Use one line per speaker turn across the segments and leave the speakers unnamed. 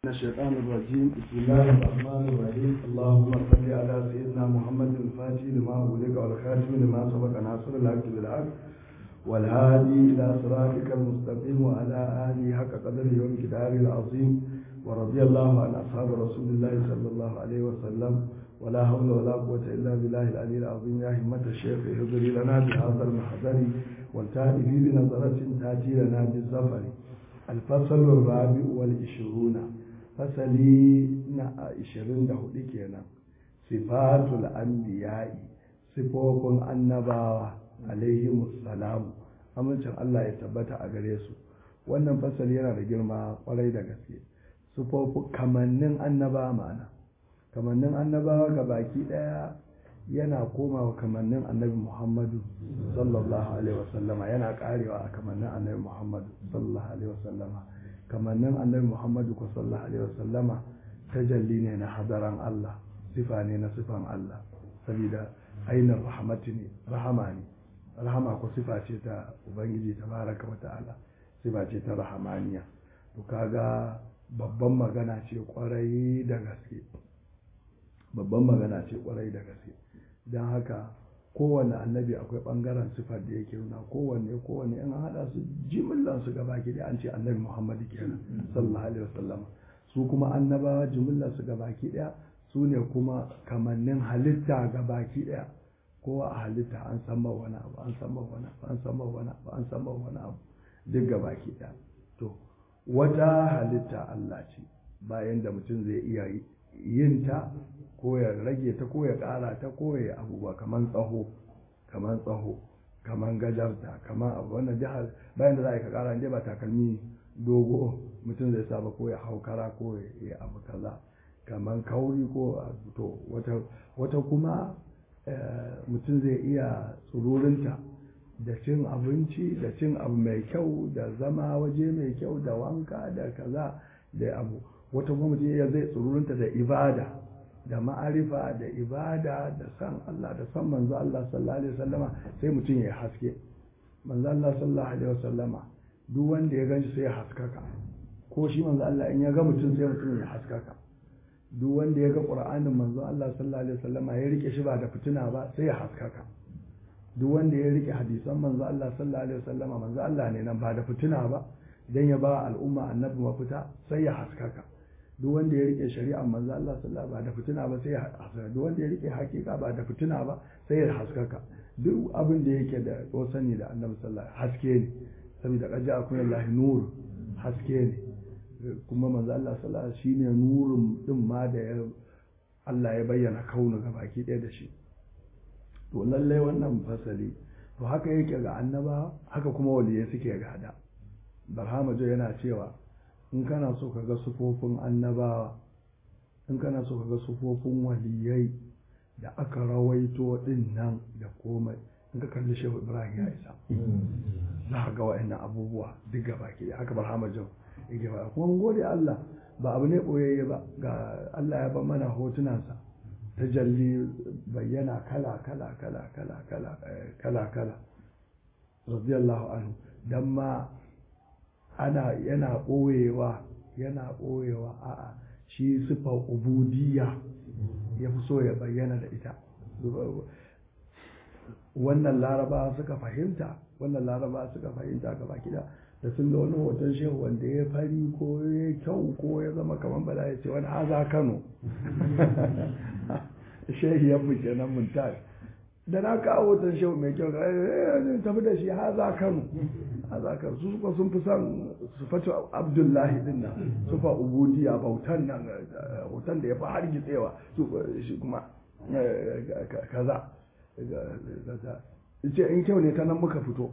من الشيطان الرجيم بسم الله الرحمن الرحيم اللهم صل على سيدنا محمد الفاتح لما أغلق والخاتم لما سبق ناصر الحق بالحق والهادي إلى صراطك المستقيم وعلى آله حق قدره ومقداره العظيم ورضي الله عن أصحاب رسول الله صلى الله عليه وسلم ولا حول ولا قوة إلا بالله العلي العظيم يا همة الشيخ اهدري لنا بهذا المحضر والتأتي بنظرة تأتي لنا بالزفر الفصل الرابع والعشرون fasali na ashirin da hudu kenan sifatul anbiya'i sifofin annabawa alaihimus salamu amincin Allah ya tabbata a gare su wannan fasali yana da girma kwarai da gaske sifofin kamannin annabawa ma'ana kamannin annabawa ga baki daya yana komawa kamannin annabi muhammadu sallallahu alaihi wasallama yana karewa a kamannin annabi muhammadu sallallahu alaihi wasallama kamannin annabi muhammadu ku sallallahu alaihi wasallama tajalli ne na hadaran Allah sifa ne na sifan Allah saboda ainihin rahmatu ne rahama ne rahama ko sifa ce ta ubangiji tabaraka wa ta'ala sifa ce ta rahamaniya to kaga babban magana ce kwarai da gaske babban magana ce kwarai da gaske don haka kowane annabi akwai bangaren sifar da yake nuna kowanne kowanne in haɗa su jimillan su gaba ki an ce annabi muhammadu kenan sallallahu alaihi wasallam su kuma annabawa jimillan su gaba ki daya su ne kuma kamannin halitta gaba ki daya kowa a halitta an san wani abu an san wani abu an san wani abu an san wani abu duk gaba ki daya to wata halitta Allah ce bayan da mutum zai iya yin ta ko ya rage ta ko ya ƙara ta ko ya abubuwa kamar tsaho kamar tsaho kamar gajarta kamar abu wannan jihar bayan da za a yi ka ƙara inda ba takalmi dogo mutum zai saba ko ya hau kara ko ya abu kaza kamar kauri ko to wata wata kuma mutum zai iya tsururinta da cin abinci da cin abu mai kyau da zama waje mai kyau da wanka da kaza da abu wata kuma mutum ya zai tsururinta da ibada da ma'arifa da ibada da san Allah da san manzo Allah sallallahu alaihi wasallama sai mutum ya haske manzo Allah sallallahu alaihi wasallama duk wanda ya ganshi sai ya haskaka ko shi manzo Allah in ya ga mutum sai mutum ya haskaka duk wanda ya ga Qur'anin manzo Allah sallallahu alaihi wasallama ya rike shi ba da fitina ba sai ya haskaka duk wanda ya rike hadisan manzo Allah sallallahu alaihi wasallama manzo Allah ne nan ba da fitina ba dan ya ba al'umma annabi mafita sai ya haskaka duk wanda ya rike shari'ar manzo Allah sallallahu ba da fitina ba sai ya haskaka duk wanda ya rike hakika ba da fitina ba sai ya haskaka duk abin da yake da sani da annabi sallallahu haske ne saboda kaja akwai Allah nur haske ne kuma manzo Allah sallallahu shine nurun din ma da ya Allah ya bayyana kaunu ga baki ɗaya da shi to lallai wannan fasali to haka yake ga annaba haka kuma waliyai suke gada barhama jo yana cewa in kana so ka ga sufofin annabawa in kana so ka ga sufofin waliyai da aka rawaito din nan da komai in ka kalli shehu ibrahim ya isa za ka ga wa'annan abubuwa duk gaba ke haka barhama jau yake ba kuma mun gode Allah ba abu ne boyayye ba ga Allah ya ba mana hotunansa tajalli bayyana kala kala kala kala kala kala kala radiyallahu anhu dan ma ana yana ɓoyewa yana ɓoyewa a'a shi sifar ubudiyya ya fi so ya bayyana da ita wannan laraba suka fahimta wannan laraba suka fahimta gaba kida da sun ga wani hoton shehu wanda ya fari ko ya kyau ko ya zama kamar bala ya ce wani haza kano shehi ya fi kenan muntar da na kawo hoton shehu mai kyau tafi da shi haza kano haza kano su suka sun fi son su fata abdullahi din nan su fa ubudiya bautan nan hoton da ya fi har gitsewa su shi kuma kaza ce in kyau ne ta nan muka fito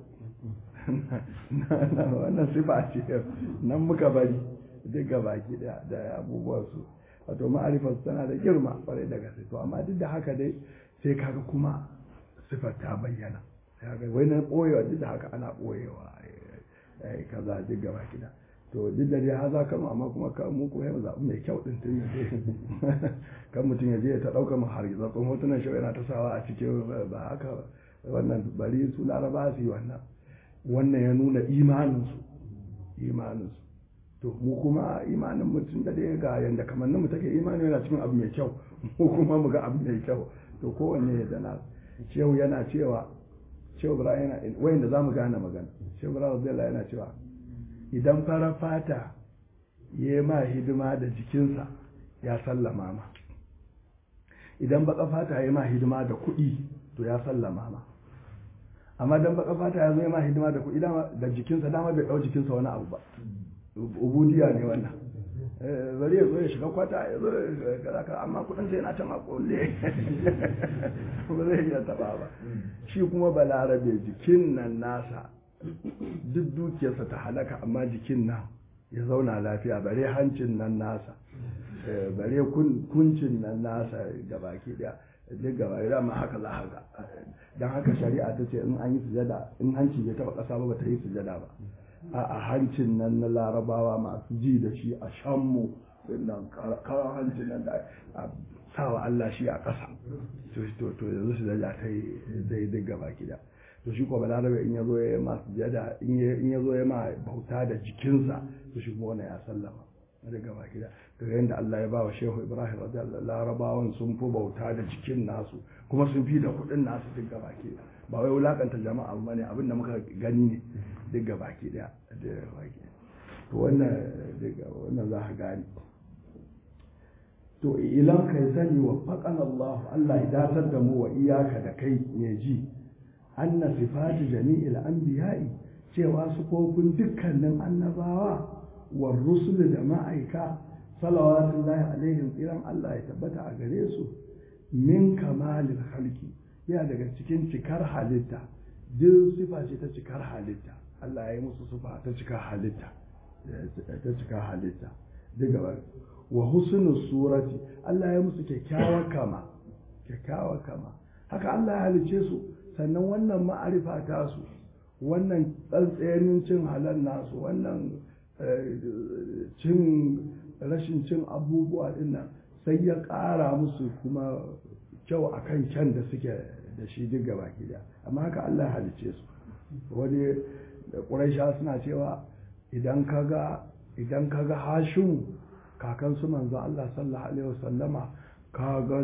wannan sifa ce nan muka bari duk gabaki da abubuwan su wato ma'arifar tana da girma kwarai da gaske to amma duk da haka dai sai kaga kuma sifar ta bayyana wai na ɓoyewa duk da haka ana ɓoyewa kaza duk gaba gida to duk da dai haza kama amma kuma ka mu ko yau zaɓi mai kyau ɗin tun yaje kan mutum ya je ta ɗauka mu har zaɓin hotunan shi yana ta sawa a cikin ba haka wannan bari su laraba su yi wannan wannan ya nuna imaninsu imaninsu to mu kuma imanin mutum da dai ga yanda kamannin mu take imani yana cikin abu mai kyau mu kuma mu ga abu mai kyau to kowanne da na shehu yana cewa shehu ibrahim yana wayanda za mu gane magana shehu ibrahim radiyallahu yana cewa idan fara fata ya yi ma hidima da jikinsa ya sallama ma idan baka fata ya yi ma hidima da kuɗi to ya sallama ma amma dan baka fata ya zo ya ma hidima da kuɗi da jikinsa dama bai ɗau jikinsa wani abu ba ubudiya ne wannan bari ya zo ya shiga kwata ya zo ya ka amma kudin sai yana can a kulle ba zai iya taba ba shi kuma balarabe jikin nan nasa duk dukiyarsa ta halaka amma jikin nan ya zauna lafiya bare hancin nan nasa bare kuncin nan nasa gabaki daya duk gaba da ma haka za haka don haka shari'a ta ce in an yi sujada in hanci bai taba kasa ba ba ta yi sujada ba a hancin nan na larabawa masu ji da shi a shanmu nan karan hancin nan da a sawa Allah shi a ƙasa to to yanzu su daja ta yi daidai gaba gida to shi kuma larabe in ya zo ya ma sujada in ya zo ya ma bauta da jikinsa to shi kuma ya sallama da gaba gida daga yadda Allah ya ba wa Shehu Ibrahim radiyallahu larabawan sun fi bauta da jikin nasu kuma sun fi da kuɗin nasu duk gaba gida ba wai wulakanta jama'a ba ne abin da muka gani ne duk ga baki daya da baki to wannan daga wannan za ka gani to ilan kai sani wa faqan Allah Allah ya datar da mu wa iyaka da kai ne ji anna sifati jami'il anbiya'i cewa su kofin dukkanin annabawa wa rusul da ma'aika salawatullahi alaihim tsiran Allah ya tabbata a gare su min kamalil khalqi ya daga cikin cikar halitta duk sifa ce ta cikar halitta Allah ya yi musu sifa ta cikar halitta ta cikar halitta duk gaba wa husnul surati Allah ya musu kyakkyawar kama kyakkyawar kama haka Allah ya halice su sannan wannan ma'arifa ta su wannan tsantsayenin cin halal nasu wannan cin rashin cin abubuwa dinnan sai ya ƙara musu kuma kyau a kan kyan da suke da shi duk gaba gida amma haka Allah ya halice su wani da ƙuraisha suna cewa idan kaga idan kaga hashin kakan su manzo Allah sallallahu alaihi wasallama kaga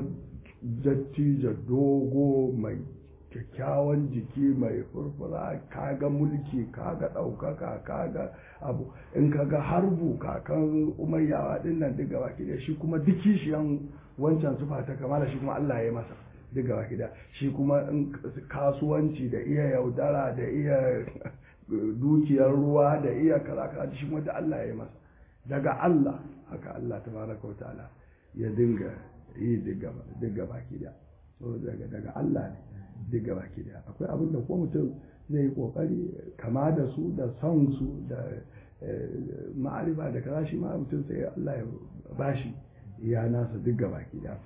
dattijo dogo mai kyakkyawan jiki mai furfura kaga mulki kaga ɗaukaka kaga abu in kaga harbu kakan umayyawa din nan duk gaba da shi kuma duk kishiyan wancan sufa ta kamala shi kuma Allah ya masa duk gaba da shi kuma in kasuwanci da iya yaudara da iya dukiyar ruwa da iya kaza kaza shi kuma da Allah ya masa daga Allah haka Allah tabaraka wa ta'ala ya dinga yi duk gaba da so daga daga Allah ne duk gaba da akwai abin da ko mutum zai yi kokari kama da su da son su da ma'arifa da kaza shi ma mutum sai Allah ya bashi ya nasa duk gaba da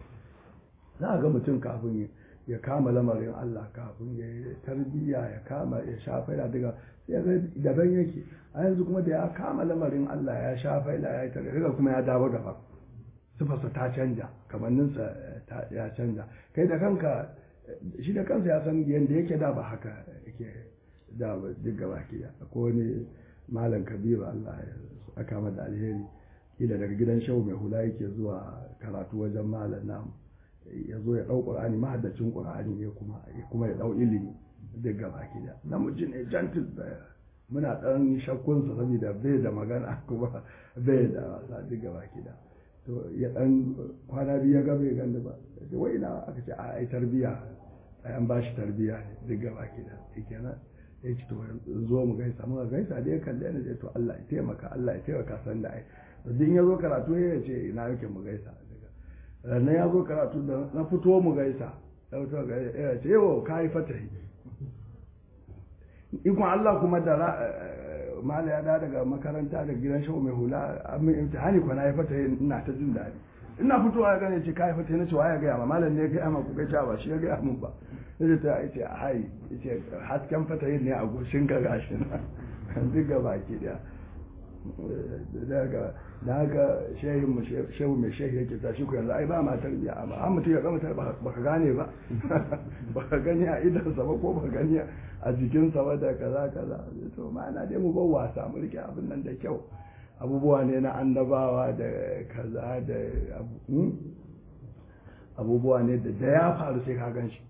za a ga mutum kafin ya kama lamarin Allah kafin ya yi tarbiyya ya kama ya sha faida daga sai ga daban yake a yanzu kuma da ya kama lamarin Allah ya sha faida ya yi tarbiyya kuma ya dawo gaba sifarsa ta canja kamanninsa ya canja kai da kanka shi da kansa ya san yadda yake da ba haka yake da duk gaba ke ko wani malam kabiru Allah ya aka mada alheri kila daga gidan shehu mai hula yake zuwa karatu wajen malam namu ya zo ya ɗau ƙur'ani mahaddacin ƙur'ani ne kuma kuma ya ɗau ilimi duk gaba ke da namiji ne gentle da muna ɗan shakkunsa saboda bai da magana kuma bai da wasa duk gaba ke da to ya ɗan kwana biyu ya ga bai ganda ba wai ina aka ce a ai tarbiya ai an bashi tarbiya ne duk gaba ke da kenan ya ce to zo mu gaisa muka gaisa da ya kalle ni to Allah ya taimaka Allah ya taimaka san da ai din ya zo karatu ya ce ina yake mu gaisa sannan ya zo karatu da na fito mu gaisa ya fito ga ya ce yau ka yi fatahi ikon Allah kuma da mala ya da daga makaranta da gidan shawo mai hula amin imtihani ko na yi fatahi ina ta jin daɗi ina fitowa ya gane ce ka yi fatahi na ce wa ya gaya ma malam ne ya gaya ma ku gaisa ba shi ya gaya min ba sai ta ce hai ce hasken fatahi ne a goshin ka gashi na duk ga baki daya daga da haka shehin mu shehu mai shehi yake ta shi ku yanzu ai ba ma tarbiya amma an mutum ya gama tarbiya baka gane ba baka gani a idansa ba ko baka gani a jikinsa ba da kaza kaza to ma'ana dai mu bar wasa mu rike abin nan da kyau abubuwa ne na annabawa da kaza da abubuwa ne da ya faru sai ka gan shi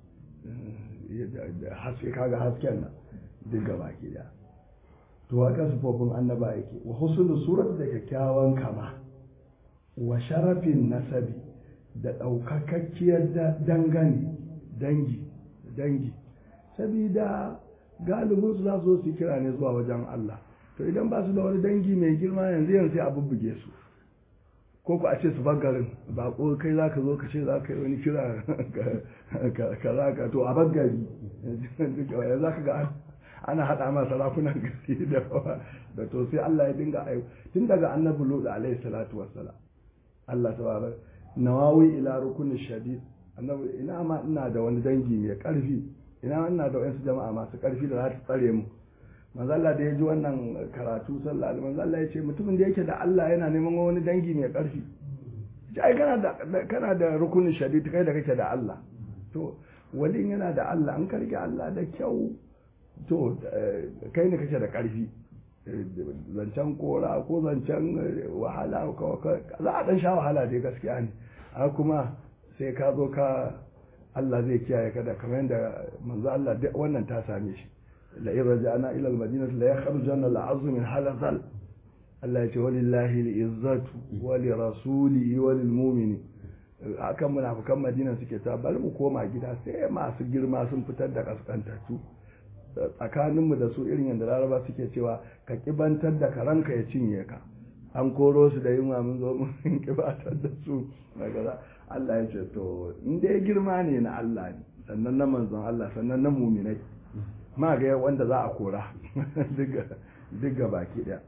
haske kaga hasken nan duk gaba ki da to haka sufofin annaba yake wa husnul surat da kyakkyawan kama wa sharafin nasabi da ɗaukakakkiyar dangane dangi dangi sabida galibin su za su su kira ne zuwa wajen Allah to idan ba su da wani dangi mai girma yanzu yanzu sai a bubbuge su ko ku a ce su garin ba ko kai za ka zo ka ce za ka yi wani kira ka za ka to a baggari yanzu za ka ga ana haɗa ma sarakunan gari da da to sai Allah ya dinga ayo tun daga annabi Lut alaihi salatu wassalam Allah tabaraka nawawi ila rukun shadid annabi ina ma ina da wani dangi mai karfi ina ina da wasu jama'a masu karfi da za ta tsare mu manzo Allah da ya ji wannan karatu sallallahu alaihi manzo Allah ya ce mutumin da yake da Allah yana neman wani dangi mai karfi ai kana da kana da rukunin shadid kai da kake da Allah to walin yana da Allah an karge Allah da kyau to kai ne kake da karfi zancen kora ko zancen wahala za a dan sha wahala dai gaskiya ne a kuma sai ka zo ka Allah zai kiyaye ka da kamar yadda manzo Allah wannan ta same shi la in raja'na ila al-madinati la yakhrujanna al-'azm min halazal Allah ya ce walillahi al-izzatu wa li rasulihi wa lil mu'minin akan munafikan Madina suke ta bari mu koma gida sai masu girma sun fitar da kaskantattu tsakaninmu da su irin yadda laraba suke cewa ka kibantar da karanka ya cinye ka an koro su da yunwa mun zo mun kibatar da su daga Allah ya ce to in dai girma ne na Allah ne sannan na manzon Allah sannan na muminai ma ga wanda za a kora duk ga baki daya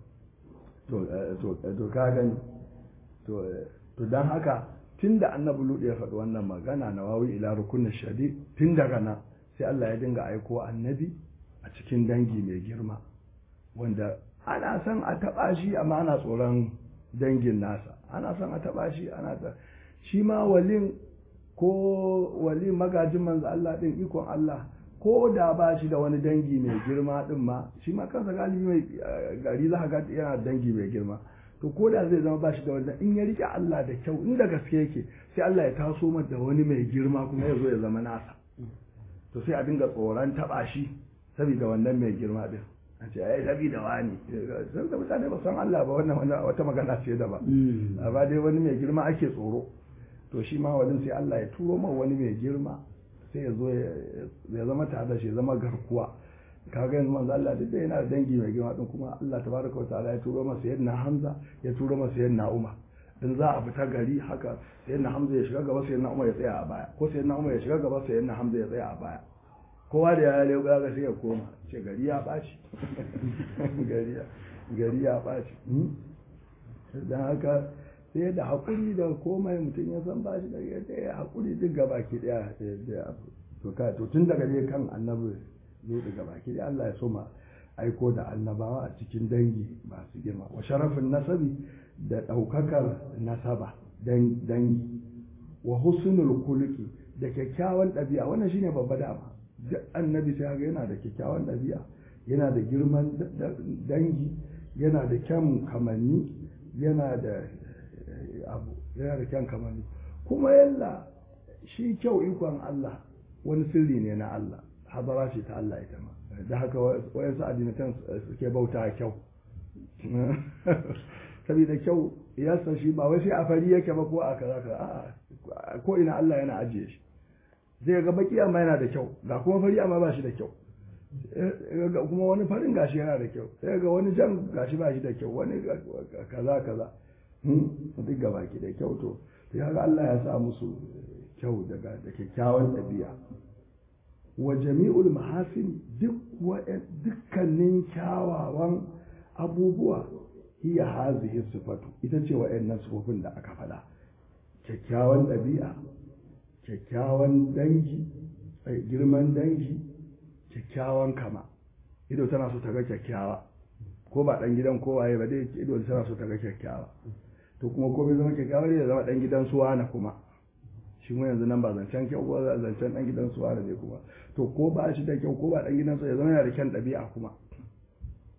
to ka gani to don haka tun da annabi ludu ya faɗi wannan magana na wawi ila rukunin shadi tun daga nan sai Allah ya dinga aiko annabi a cikin dangi mai girma wanda ana son a taɓa shi amma ana tsoron dangin nasa ana son a taɓa shi ana ta shi ma walin ko walin magajin manzo Allah din ikon Allah ko da ba shi da wani dangi mai girma din ma shi ma kansa galibi mai gari za ga yana dangi mai girma to ko da zai zama ba shi da wani in ya rike Allah da kyau inda gaske yake sai Allah ya taso mata da wani mai girma kuma ya zo ya zama nasa to sai a dinga tsoron taba shi saboda wannan mai girma din a ce ai sabi da wani san da mutane ba san Allah ba wannan wata magana ce da ba amma dai wani mai girma ake tsoro to shi ma wani sai Allah ya turo ma wani mai girma sai ya zo ya zama tare da shi ya zama garkuwa kaga yanzu manzo Allah duk da yana da dangi mai girma din kuma Allah tabaraka wa ta'ala ya turo masa yadda Hamza ya turo masa yadda Umar in za a fita gari haka sayyidina Hamza ya shiga gaba sayyidina Umar ya tsaya a baya ko sayyidina Umar ya shiga gaba sayyidina Hamza ya tsaya a baya kowa da ya leƙa ga sai ya koma ce gari ya ɓaci gari ya gari ya ɓaci dan haka sai da haƙuri da komai mutum ya san bashi da ya haƙuri duk gaba ki daya to ka to tun daga dai kan annabi zo daga baki dai Allah ya soma aiko da annabawa a cikin dangi masu girma wa sharafin nasabi da ɗaukakar nasaba dangi wa husnul kulki da kyakkyawan ɗabi'a wannan shine babba dama duk annabi sai ga yana da kyakkyawan ɗabi'a yana da girman dangi yana da kyan kamanni yana da abu yana da kyan kamanni kuma yalla shi kyau ikon Allah wani sirri ne na Allah hadara ce ta Allah ita ma da haka wayansu addinatan suke bauta kyau saboda kyau ya san shi ba wai sai a fari yake ba ko a kaza kaza a ko ina Allah yana ajiye shi zai ga baki amma yana da kyau ga kuma fari amma ba shi da kyau kuma wani farin gashi yana da kyau sai ga wani jan gashi ba shi da kyau wani kaza kaza duk ga baki da kyau to sai ga Allah ya sa musu kyau daga da kyakkyawan ɗabi'a wa jami'ul mahasin duk dukkanin kyawawan abubuwa hiya hazihi sifatu ita ce wa'annan sifofin da aka faɗa kyakkyawan ɗabi'a kyakkyawan dangi girman dangi kyakkyawan kama ido tana so ta ga kyakkyawa ko ba ɗan gidan kowaye ba dai ido tana so ta ga kyakkyawa to kuma ko bai zama kyakkyawa ne ya zama ɗan gidan suwa na kuma shi mu yanzu nan ba zancen kyau ko zancen ɗan gidan suwa da ne kuma to ko ba shi da kyau ko ba ɗan gidan suwa ya zama yana da kyan ɗabi'a kuma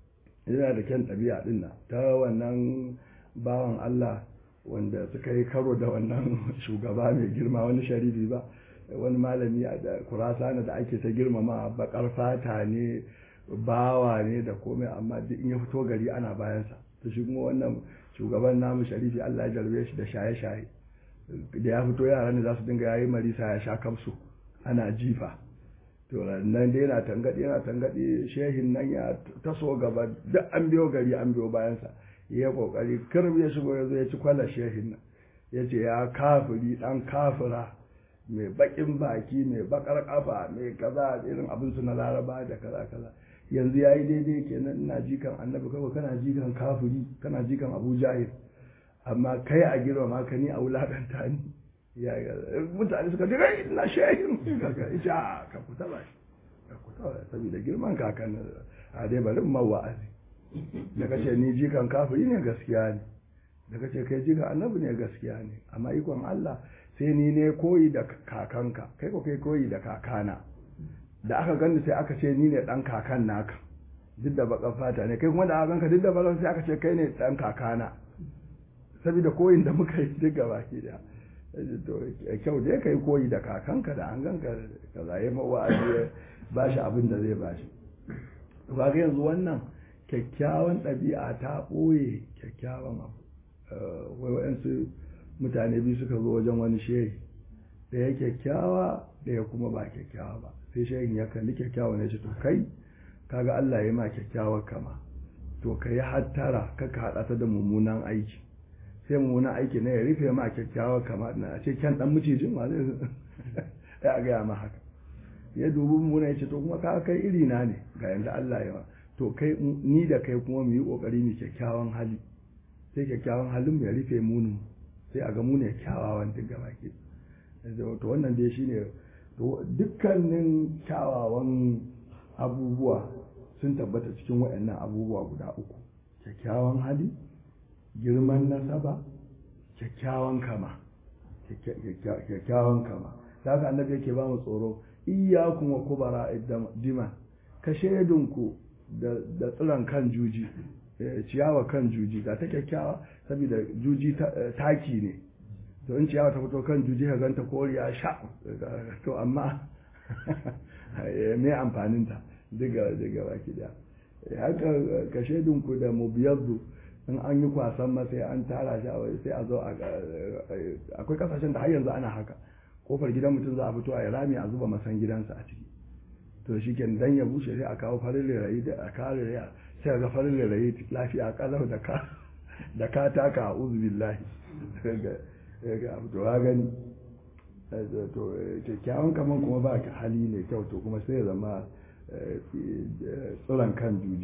yana da kyan ɗabi'a ɗin nan ta wannan bawan Allah wanda suka yi karo da wannan shugaba mai girma wani sharifi ba wani malami a da kurasana da ake ta girmama bakar fata ne bawa ne da komai amma duk in ya fito gari ana bayansa to shi kuma wannan shugaban namu sharifi Allah ya jarbe shi da shaye-shaye da ya fito yaran da za su dinga yayi marisa ya sha kamsu ana jifa to nan dai yana tangadi yana tangadi shehin nan ya taso gaba duk an biyo gari an biyo bayansa ya kokari kirb ya shigo ya zo ya ci kwallon shehin nan ya ce ya kafiri dan kafira mai bakin baki mai bakar kafa mai kaza irin abin su na laraba da kaza kaza yanzu ya yi daidai kenan ina jikan annabi kawai kana jikan kafiri kana jikan abu jahil amma kai a girma ka ni a wulakanta ni ya mutane suka ce kai ina shehin kaga ita ka fita ba ka fita ba saboda girman kakan a dai bari ma wa'azi da kace ni jikan kafiri ne gaskiya ne da kace kai jikan annabi ne gaskiya ne amma ikon Allah sai ni ne koyi da kakanka kai ko kai koyi da kakana da aka gani sai aka ce ni ne dan kakan naka duk da bakan fata ne kai kuma da aka ganka duk da bakan sai aka ce kai ne dan kakana saboda koyin da muka yi duk gaba ki da to kyau dai kai koyi da kakanka da an ganka ka zaye mawa'azi ba shi abin da zai ba shi ba ga yanzu wannan kyakkyawan ɗabi'a ta ɓoye kyakkyawan abu wai wa'yansu mutane biyu suka zo wajen wani shehi ɗaya kyakkyawa ɗaya kuma ba kyakkyawa ba sai shehin ya kalli kyakkyawa ne ce to kai kaga Allah ya ma kyakkyawar kama to ka yi hattara kaka haɗa ta da mummunan aiki sai mummunan aiki na ya rufe ma kyakkyawar kama na a ce kyan ɗan macijin ma zai ya gaya ma haka ya dubi mummuna ya ce to kuma ka kai iri na ne ga yanda Allah ya to kai ni da kai kuma mu yi kokari mu kyakkyawan hali sai kyakkyawan halin mu ya rufe munin sai a ga mu ne kyawawan duk gaba ke to wannan dai shine dukkanin kyawawan abubuwa sun tabbata cikin waɗannan abubuwa guda uku kyakkyawan hali girman nasaba kyakkyawan kama kyakkyawan kama da haka annabi yake ba mu tsoro iyyakum wa kubara dima ka shaidunku da tsiron kan juji ciyawa kan juji ga ta kyakkyawa saboda juji taki ne to in ciyawa ta fito kan juji ka ganta koriya sha to amma me amfaninta daga daga baki da haka ka shaidunku da mubiyaddu in an yi kwasan ma sai an tara shi sai a zo akwai kasashen da har yanzu ana haka kofar gidan mutum za a fito a rami a zuba masan gidansa a ciki to shi ke dan ya bushe sai a kawo farin lerayi da a kare raya sai ga farin lerayi lafiya kalau da ka da ka taka a uzu billahi ga abu to gani to kyakkyawan kaman kuma ba ka hali mai kyau to kuma sai ya zama tsiron kan juji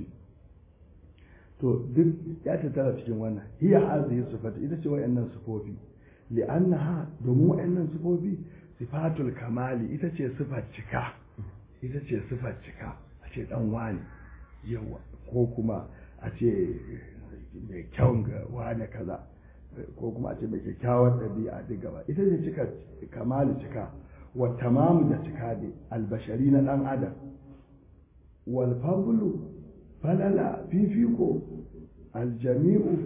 to duk ya tattara cikin wannan hiya hazihi sifatu ita ce wayannan sifofi li'annaha domin wayannan sifofi sifatul kamali ita ce sifar cika ita ce sifar cika a ce dan wani yawa ko kuma a ce mai kyawun ga wani kaza ko kuma a ce mai kyakkyawar ɗabi'a duk gaba ita ce cika kamali cika wa tamamu da cika ne albashari na ɗan adam wal fadlu falala fifiko aljami'u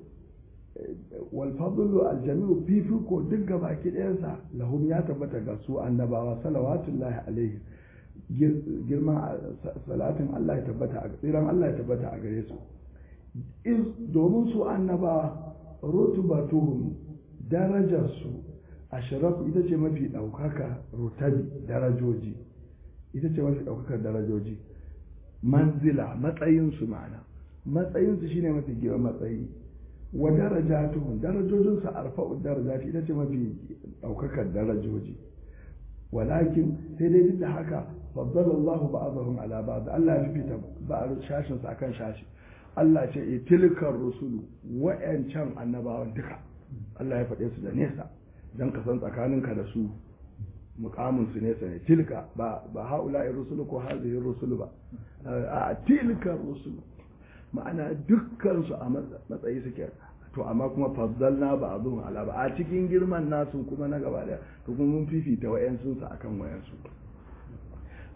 wal fadlu aljami'u fifiko duk gaba ki ɗayansa lahum ya tabbata ga su annabawa salawatullahi alaihi girman salatin Allah ya tabbata a tsiran Allah ya tabbata a gare su iz domin su annabawa rutubatuhum darajarsu ashraf ita ce mafi ɗaukaka rutabi darajoji ita ce mafi ɗaukakar darajoji manzila matsayinsu ma'ana matsayinsu shine mafi girman matsayi wa darajatuhum darajojinsu arfa'u darajati ita ce mafi ɗaukakar darajoji walakin sai dai duk da haka faddala Allahu ba'dahum ala ba'd Allah ya fifita ba'd shashin sa akan shashi Allah ce e tilkar rusulu wa'yancan annabawan duka Allah ya faɗe su da nesa don ka san tsakaninka da su mukamin su nesa ne tilka ba ba haula rusulu ko hazihi rusulu ba a tilkar rusulu ma'ana dukkan su a matsayi suke to amma kuma faddalna ba a zuwa ala ba a cikin girman nasu kuma na gaba daya to kuma mun fifita wa'yansu su akan wa'yansu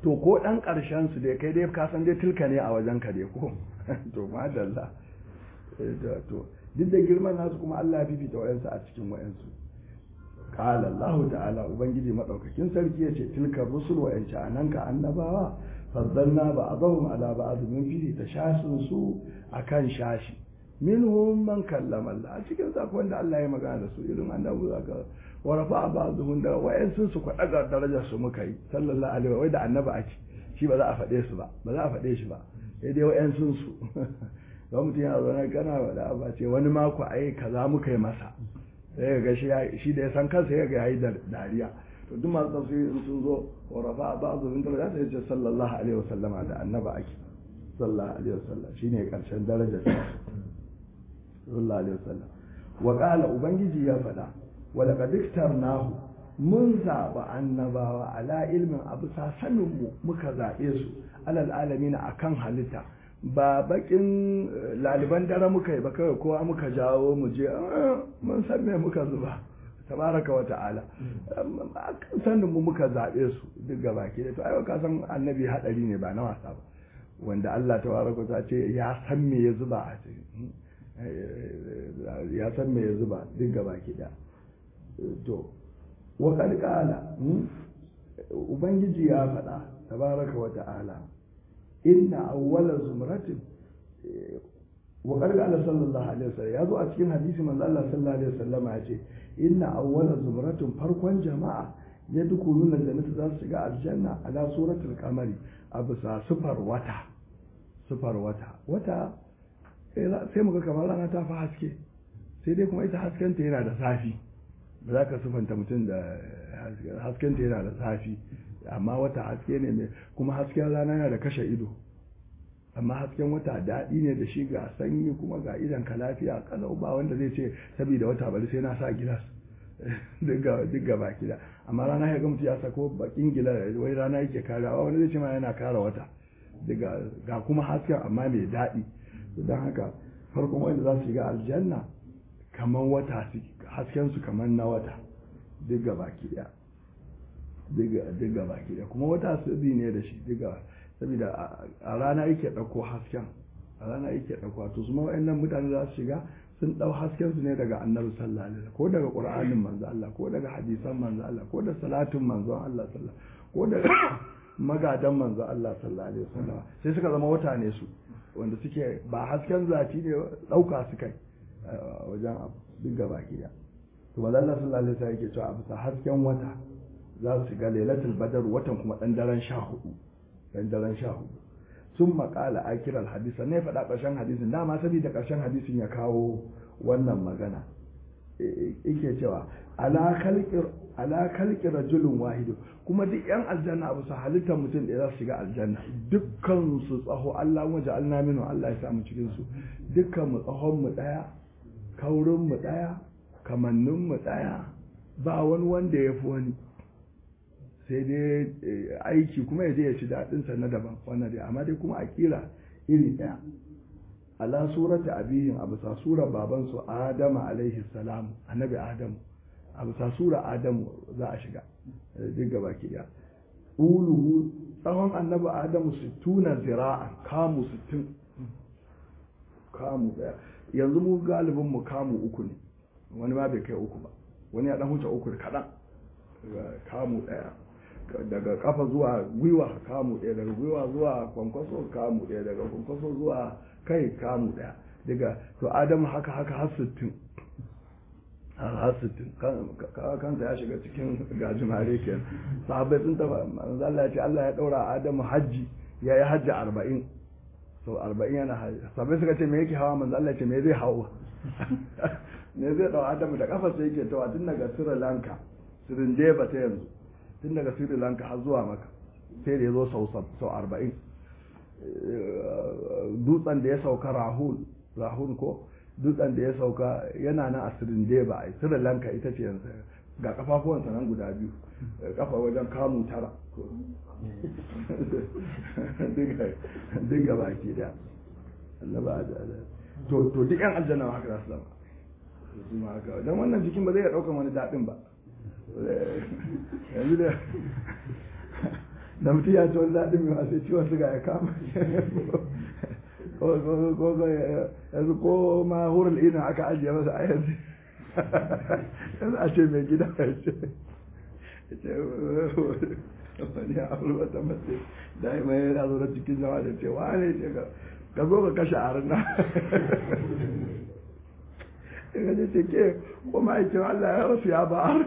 to ko dan karshen su dai kai dai ka san dai tilka ne a wajen ka dai ko to madalla to duk da girman nasu kuma Allah ya fifita wayansu a cikin wayansu qala Allah ta'ala ubangiji madaukakin sarki yace tilka rusul wa yanci ananka annabawa faddalna ba'dahum ala ba'd min fihi tashasun su akan shashi minhum man kallama Allah a cikin sa wanda Allah ya magana da su irin annabi zaka wa rafa ba'dhum da wayansu su ku daga darajar su muka yi sallallahu alaihi wa da annabi ake shi ba za a faɗe su ba ba za a faɗe shi ba sai dai wayansu su ga mutum yana zaune kana da ba ce wani mako ai kaza muka yi masa sai ga shi da ya san kansa ya ga yayi dariya to duk masu tafsiri in sun zo wa rafa ba'dhu min daraja sai ce sallallahu alaihi wasallama da annaba ake sallallahu alaihi wasallam shine karshen darajar sallallahu alaihi wasallam wa qala ubangiji ya faɗa wa laqad iktarnahu mun zaɓa annabawa ala ilmin abu sanin mu muka zaɓe su alal alamin akan halitta ba bakin laliban dare muka yi ba kawai kowa muka jawo mu je mun san me muka zuba tabaraka wa ta'ala sanin mu muka zaɓe su duk gaba ke da to ai ka san annabi hadari ne ba na wasa ba wanda Allah tabaraka ta ce ya san me ya zuba a cikin ya san me ya zuba duk gaba ke da to wa qala ubangiji ya faɗa tabaraka wa ta'ala inna awwala zumratin wa qala Allah sallallahu alaihi wasallam yazo a cikin hadisi manzo Allah sallallahu alaihi wasallam ya ce inna awwala zumratin farkon jama'a yadkhuluna jannata za su shiga aljanna ala suratul qamari a bisa sufar wata sufar wata wata sai muga kamar rana ta fi haske sai dai kuma ita haskenta yana da zafi ba za ka sufanta mutum da haskenta yana da zafi amma wata haske ne mai kuma hasken rana yana da kashe ido amma hasken wata daɗi ne da shi ga sanyi kuma ga idan ka lafiya kalau ba wanda zai ce saboda wata bari sai na sa gilas duk ga baki da amma rana ya ga mutu ya sako bakin gila wai rana yake karawa wani zai ce ma yana kara wata ga kuma hasken amma mai daɗi don haka farkon wanda za su shiga aljanna kamar wata hasken su kamar na wata duk ga baki daya duk ga baki daya kuma wata sirri ne da shi duk saboda a rana yake ɗauko hasken a rana yake ɗauko to su ma wa'annan mutane za su shiga sun ɗau hasken su ne daga annabi sallallahu alaihi wasallam ko daga qur'anin manzo Allah ko daga hadisan manzo Allah ko da salatin manzo Allah sallallahu ko daga magadan manzo Allah sallallahu alaihi wasallam sai suka zama wata ne su wanda suke ba hasken zaci ne ɗauka su kai wajen abu duk gaba gida to manzo Allah sallallahu alaihi wasallam yake cewa a bisa hasken wata za su ga lailatul badar watan kuma dan daren sha hudu dan daren sha hudu sun makala akiral hadisa ne faɗa ƙarshen hadisin dama saboda ƙarshen hadisin ya kawo wannan magana yake cewa ala kalki rajulun wahidu kuma duk yan aljanna abu su halittar mutum da za su shiga aljanna dukkan su tsaho Allah waje alna minu Allah ya samu cikin su dukkan mu tsahon mu daya kaurin mu daya kamannin mu daya ba wani wanda ya fi wani sai dai aiki kuma ya je ya ci daɗinsa na daban wannan dai amma dai kuma a kira iri ɗaya ala surata abihin a bisa sura babansu adama alaihi salam annabi adamu a bisa sura adamu za a shiga duk gaba ki ɗaya uluhu tsawon annabi adamu sittuna zira'an kamu sittin kamu ɗaya yanzu mu galibin mu kamu uku ne wani ma bai kai uku ba wani ya ɗan huce uku da kaɗan kamu ɗaya daga kafa zuwa gwiwa kamu ɗaya daga gwiwa zuwa kwankwaso kamu ɗaya daga kwankwaso zuwa kai kamu ɗaya daga to adamu haka haka har sittin har sittin kansa ya shiga cikin gajimare ke sahabbai sun taba Allah ya ce Allah ya ɗaura adamu hajji ya yi hajji arba'in so arba'in yana hajji sahabbai suka ce me yake hawa manzo Allah ya ce me zai hawa me zai ɗau adamu da kafa sai yake tawa tun daga Sri Lanka Sri Lanka ta yanzu tun daga sri lanka har zuwa maka sai da ya zo sau arba'in dutsen da ya sauka rahul rahul ko dutsen da ya sauka yana nan a sirin deba a sri lanka ita ce yanzu ga kafafuwansa nan guda biyu kafa wajen kamu tara duk ga baki da annaba to duk yan aljanna haka za su zama don wannan jikin ba zai iya ɗaukan wani daɗin ba yanzu da da mutum ya ci wani daɗin mai wasu ciwon suga ya kama yanzu ko ma hurul ina aka ajiye masa a yanzu yanzu a ce mai gida ya ce wani abu wata mace da ya mai yana zo cikin jama'a da ce wane ce ka zo ka kashe arna ya ce ce ke ko ma'aikin Allah ya rasu ya ba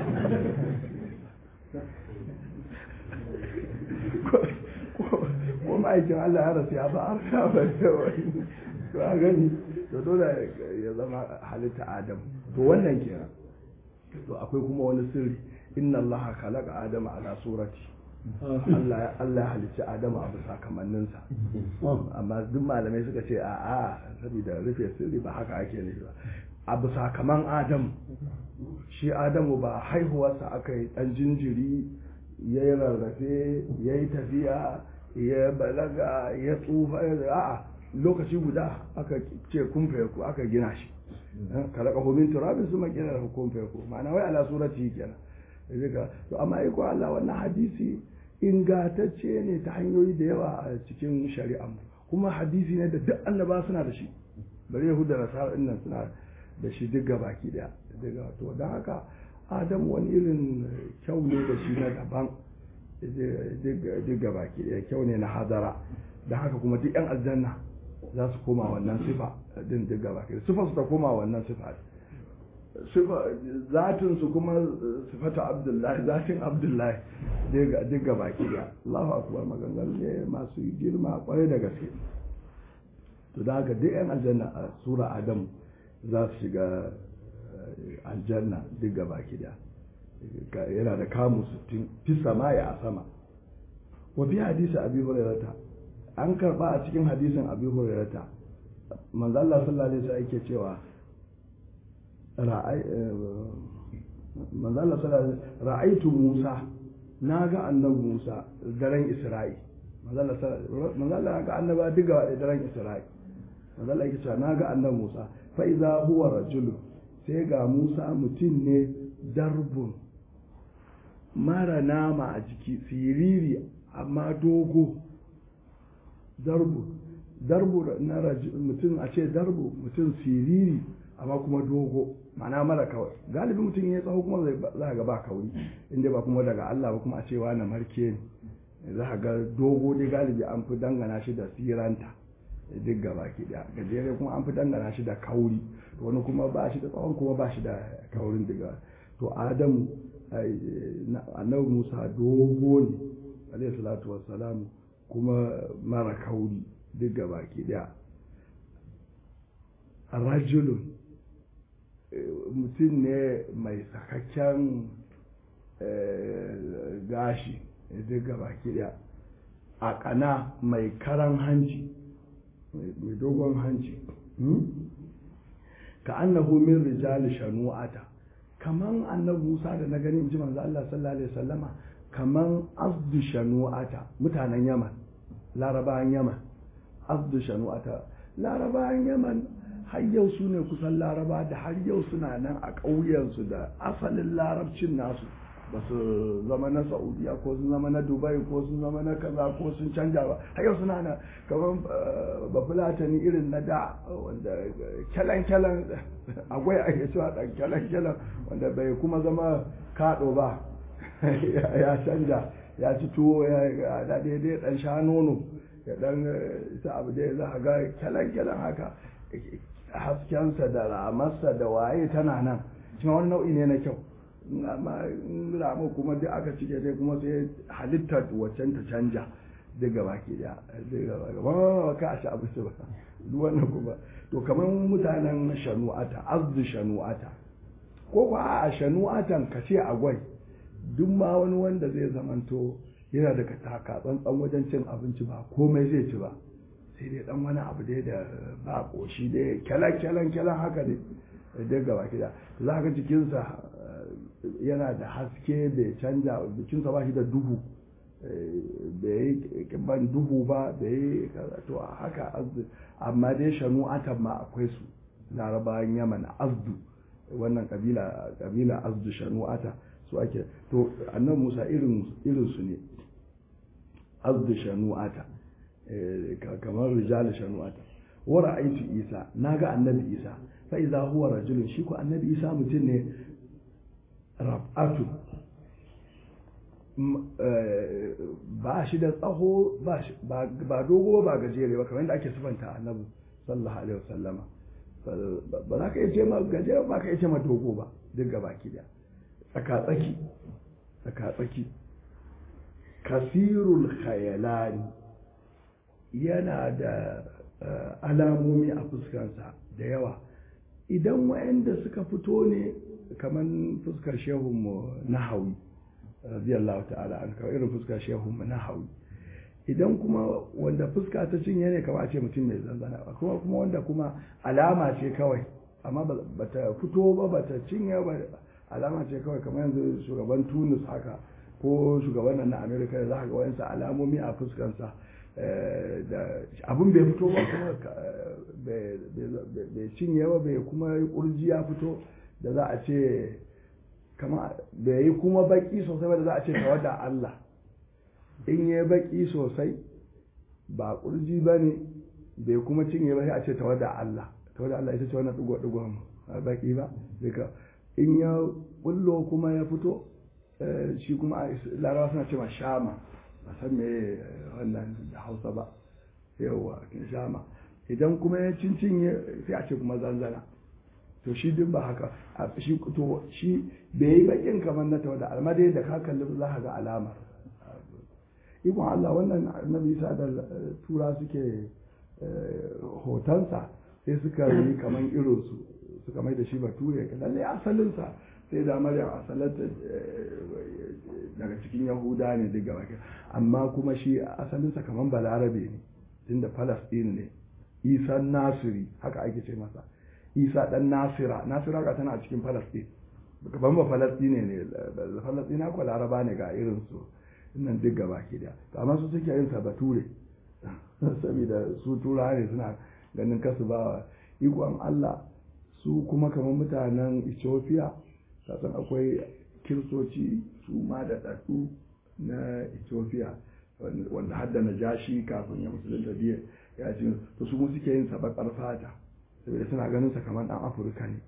ko ma'aikin Allah ya rasu ya ba arna ba to a gani to dole ya zama halitta adam to wannan kenan to akwai kuma wani sirri inna allaha khalaqa adama ala surati Allah Allah halicci Adamu a bisa kamanninsa amma duk malamai suka ce a a saboda rufe sirri ba haka ake nufi ba a bisa kaman Adamu shi Adamu ba haihuwarsa aka yi dan jinjiri ya yi rarrafe ya yi tafiya ya balaga ya tsufa a'a lokaci guda aka ce kumfe ku aka gina shi kalaka homin turabin su makina da kumfe ku ma'ana wai ala surati kenan riga to amma iko Allah wannan hadisi ingantacce ne ta hanyoyi da yawa a cikin shari'a kuma hadisi ne da duk annaba suna da shi bari yahuda da nasara nan suna da shi duk baki daya daga to don haka adam wani irin kyau ne da shi na daban duk baki daya kyau ne na hadara da haka kuma duk yan aljanna za su koma wannan sifa din duk baki daya sifa su ta koma wannan sifa zatin su kuma sifata abdullahi zatin abdullahi duk ga baki da Allahu akbar maganganu ne masu girma kwarai da gaske to da haka duk yan aljanna a sura adam za su shiga aljanna duk ga baki da yana da kamu sittin fi sama ya a sama wa fi hadisi abi hurairata an karba a cikin hadisin abi hurairata manzo Allah sallallahu alaihi wasallam yake cewa ra'aitu Musa na ga annabi Musa daren Isra'i manzala ga annaba diga da daren Isra'i manzala yake cewa na ga annabi Musa fa iza huwa rajulun sai ga Musa mutum ne darbun mara nama a jiki siriri amma dogo darbu darbu na mutum a ce darbu mutum siriri amma kuma dogo ma'ana mara kawai galibi mutum ya tsawo kuma za ga ba kauri inda ba kuma daga Allah ba kuma a cewa na marke ne za ga dogo dai galibi an fi dangana shi da siranta duk gaba ki da gajere kuma an fi dangana shi da kauri to wani kuma ba shi da tsawon kuma ba shi da kaurin daga to adamu annabi musa dogo ne alayhi salatu wassalam kuma mara kauri duk gaba ki da rajulun mutum ne mai sakakken gashi duk gaba daya a kana mai karan hanci mai dogon hanci ka annahu min rijali shanu'ata kaman annabi Musa da na gani in ji manzo Allah sallallahu alaihi wasallama kaman azdu shanu'ata mutanen Yaman larabawan Yaman azdu shanu'ata larabawan Yaman har yau su ne kusan laraba da har yau suna nan a ƙauyensu da asalin larabcin nasu ba su zama na saudiya ko sun zama na dubai ko sun zama na kaza ko sun canja ba har yau suna nan kamar bafulatani irin na da wanda kyalan-kyalan agwai ake cewa ɗan kyalan-kyalan wanda bai kuma zama kaɗo ba ya canja ya ci tuwo ya daidai ɗan sha nono ya ɗan sa abu da za a ga kyalan-kyalan haka haskensa da ramarsa da waye tana nan shi wani nau'i ne na kyau amma ramu kuma duk aka cike dai kuma sai halittar waccan ta canja duk gaba ke da duk gaba ba ka a ci abu ba duk wannan kuma to kamar mutanen shanu'ata azdu shanu'ata ko ba a shanu'atan ka ce agwai duk ma wani wanda zai zamanto yana daga taka tsantsan wajen cin abinci ba komai zai ci ba sai dai dan wani abu dai da ba koshi dai kyalan kyalan kyalan haka dai dai gaba kida za ka jikinsa yana da haske bai canja jikinsa ba shi da duhu bai yi ban duhu ba bai yi to haka amma dai shanu'atan ma akwai su larabawan yaman azdu wannan kabila kabila azdu shanu'ata su ake to annan musa irin irin su ne azdu shanu'ata kamar rijal shanu'ata wa ra'aytu isa naga annabi isa fa idza huwa rajulun shi ko annabi isa mutum ne raf'atu ba shi da tsaho ba dogo ba gajere ba kamar yadda ake sifanta annabi sallallahu alaihi wasallama ba za ka iya ce ma gajere ba ka iya ce ma dogo ba duk gaba ki da tsaka-tsaki tsaka-tsaki kasirul khayalani yana da alamomi a fuskansa da yawa idan wa'anda suka fito ne kamar fuskar shehunmu na hawi radiyallahu ta'ala an kawai irin fuskar shehunmu na hawi idan kuma wanda fuska ta cinye ne kama a ce mutum mai zanzana ba kuma kuma wanda kuma alama ce kawai amma ba ta fito ba ba ta cinye ba alama ce kawai kamar yanzu shugaban tunis haka ko shugaban nan na amerika da za ka ga wayansa alamomi a fuskansa abin bai fito ba kuma bai cinye ba bai kuma kurji ya fito da za a ce kama bai yi kuma baki sosai ba da za a ce tawada Allah in yi baki sosai ba kurji ba ne bai kuma cinye ba sai a ce tawada Allah tawada Allah ita ce wannan digo-digon baki ba duka in ya bullo kuma ya fito shi kuma larawa suna ce ma shama ba san me wannan da hausa ba yawa shama idan kuma ya cincinye sai a ce kuma zanzana to shi duk ba haka shi to shi bai yi bakin kamar na tawada amma dai da ka kalli za ka ga alamar ikon Allah wannan annabi Isa da tura suke hotonsa sai suka yi kamar irinsu suka mai da shi bature lalle asalinsa sai da maryam asalata daga cikin yahuda ne duk gaba amma kuma shi asalinsa kamar balarabe ne tunda palestine ne isa nasiri haka ake ce masa isa dan nasira nasira ga tana a cikin palestine ban ba palestine ne palestina ko laraba ne ga irin su nan duk gaba ke da amma su suke yin sa bature saboda su tura ne suna ganin kasu ba ikon Allah su kuma kamar mutanen Ethiopia kasan akwai kiristoci su ma da ɗaɗu na Ethiopia wanda hadda na jashi kafin ya musulunta biya ya ce to su suke yin sabakar fata saboda suna ganin sa kamar ɗan Afirka ne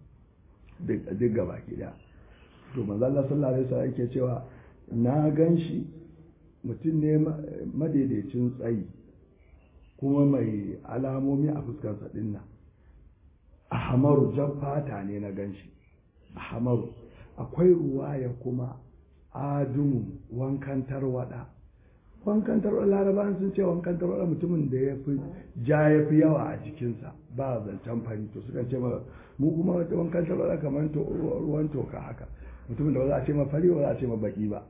duk gaba ke da to manzo Allah sallallahu alaihi wasallam yake cewa na gan shi mutum ne madaidaicin tsayi kuma mai alamomi a fuskarsa ɗin nan ahamaru jan fata ne na ganshi ahamaru akwai ruwaya kuma adumu wankan tarwada wankan tarwada larabawan sun ce wankan tarwada mutumin da ya fi ja ya fi yawa a jikinsa ba zancen fari to suka ce mu kuma wankan tarwada kamar ruwan toka haka mutumin da ba za a ce ma fari ba za a ce ma baki ba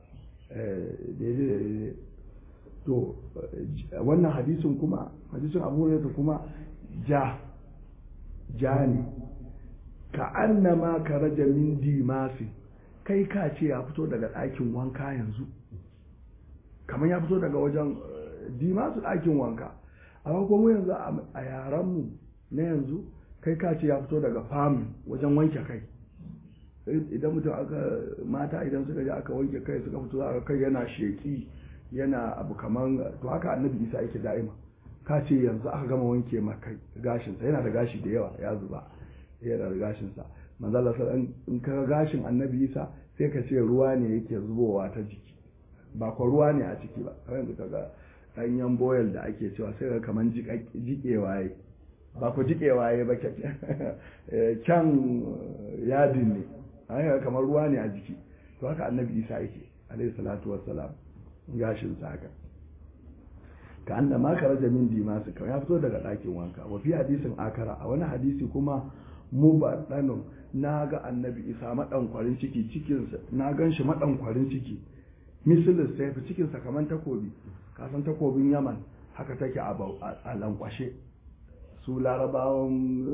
to wannan hadisin kuma hadisin abu hurairah kuma ja ja ne ka annama ka raja min dimasi kai ka ce ya fito daga ɗakin wanka yanzu kamar ya fito daga wajen dimasu ɗakin wanka amma kuma yanzu a yaranmu na yanzu kai ka ce ya fito daga famu wajen wanke kai idan mutum aka mata idan suka je aka wanke kai suka fito aka kai yana sheki yana abu kaman to haka annabi isa yake da'ima ka ce yanzu aka gama wanke maka gashinsa yana da gashi da yawa ya zuba yana da gashinsa manzo Allah in ka gashin annabi isa sai ka ce ruwa ne yake zubowa ta jiki ba ko ruwa ne a ciki ba kamar yanzu kaga ɗanyen boyal da ake cewa sai ka kaman jikewa ya ba ku jikewa ya ba kyan yadin ne haka kamar ruwa ne a jiki to haka annabi isa yake alaihi salatu wassalam gashin sa haka ka anna ma karaja min dimasu kawai ya fito daga ɗakin wanka wa fi hadisin akara a wani hadisi kuma mu ba ɗano na ga annabi isa maɗankwarin ciki cikinsa na gan shi maɗankwarin ciki misalin sai fi cikinsa kamar takobi kasan takobin yaman haka take a lankwashe su larabawan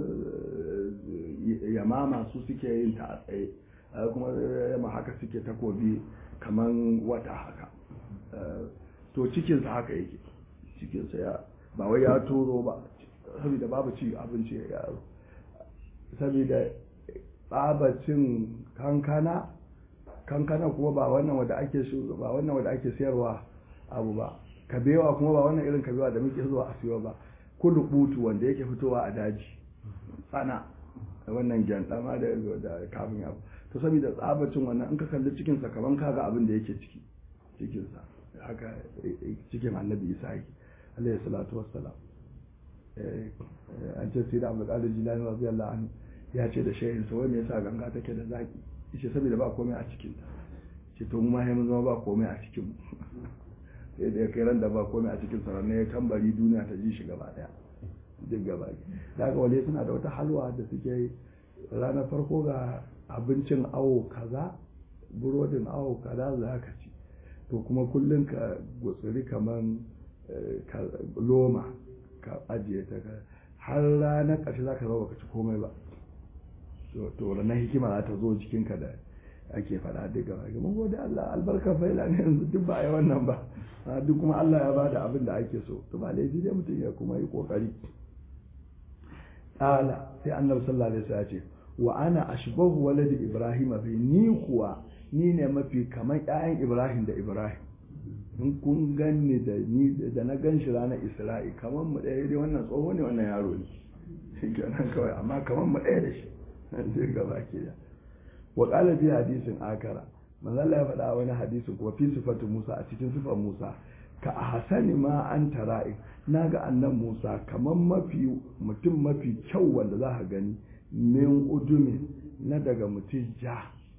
yamama su suke yin ta a tsaye kuma yamma haka suke takobi kamar wata haka to cikinsa haka yake cikinsa ya ba wai ya turo ba saboda babu ci abinci ya yaro saboda tsabacin kankana kankana kuma ba wannan wanda ake ba wannan wanda ake sayarwa abu ba kabewa kuma ba wannan irin kabewa da muke zuwa a siyo ba kullu butu wanda yake fitowa a daji tsana wannan gyandama da da kafin abu to saboda tsabacin wannan in ka kalli cikin sa kaman kaga abin da yake ciki cikin sa haka cikin annabi isa yake alayhi salatu wassalam an ce sai da abu qadir jilani radiyallahu anhu ya ce da shehin sa wai me yasa ganga take da zaki yace saboda ba komai a cikin ta ce to mu ma mun zama ba komai a cikin mu sai da ya kai ran da ba komai a cikin sa ne ya tambari duniya ta ji shi gaba daya duk gaba da ga wale suna da wata halwa da suke ranar farko ga abincin awo kaza burodin awo kaza za ka ci to kuma kullum ka gutsiri kaman loma ka ajiye ta har ranar ƙarshe za ka zama ka ci komai ba to ranar hikima za ta zo jikinka da ake faɗa duk gaba mun gode Allah albarka faila ne yanzu duk ba a yi wannan ba duk kuma Allah ya bada abin da ake so to ba laifi dai mutum ya kuma yi kokari ala sai annabi sallallahu alaihi wasallam ya ce wa ana ashbahu waladi ibrahim bi ni kuwa ni ne mafi kamar ƴaƴan ibrahim da ibrahim in kun ganni da ni da na gan shi ranar isra'i kamar mu ɗaya dai wannan tsoho ne wannan yaro ne kenan kawai amma kamar mu ɗaya da shi zai gaba ke da wa qala fi hadisin akara manzo Allah ya faɗa wani hadisin kuma fi sifatu Musa a cikin sifar Musa ka ahsani ma an tara'i naga annan Musa kamar mafi mutum mafi kyau wanda za ka gani min udumi na daga mutum ja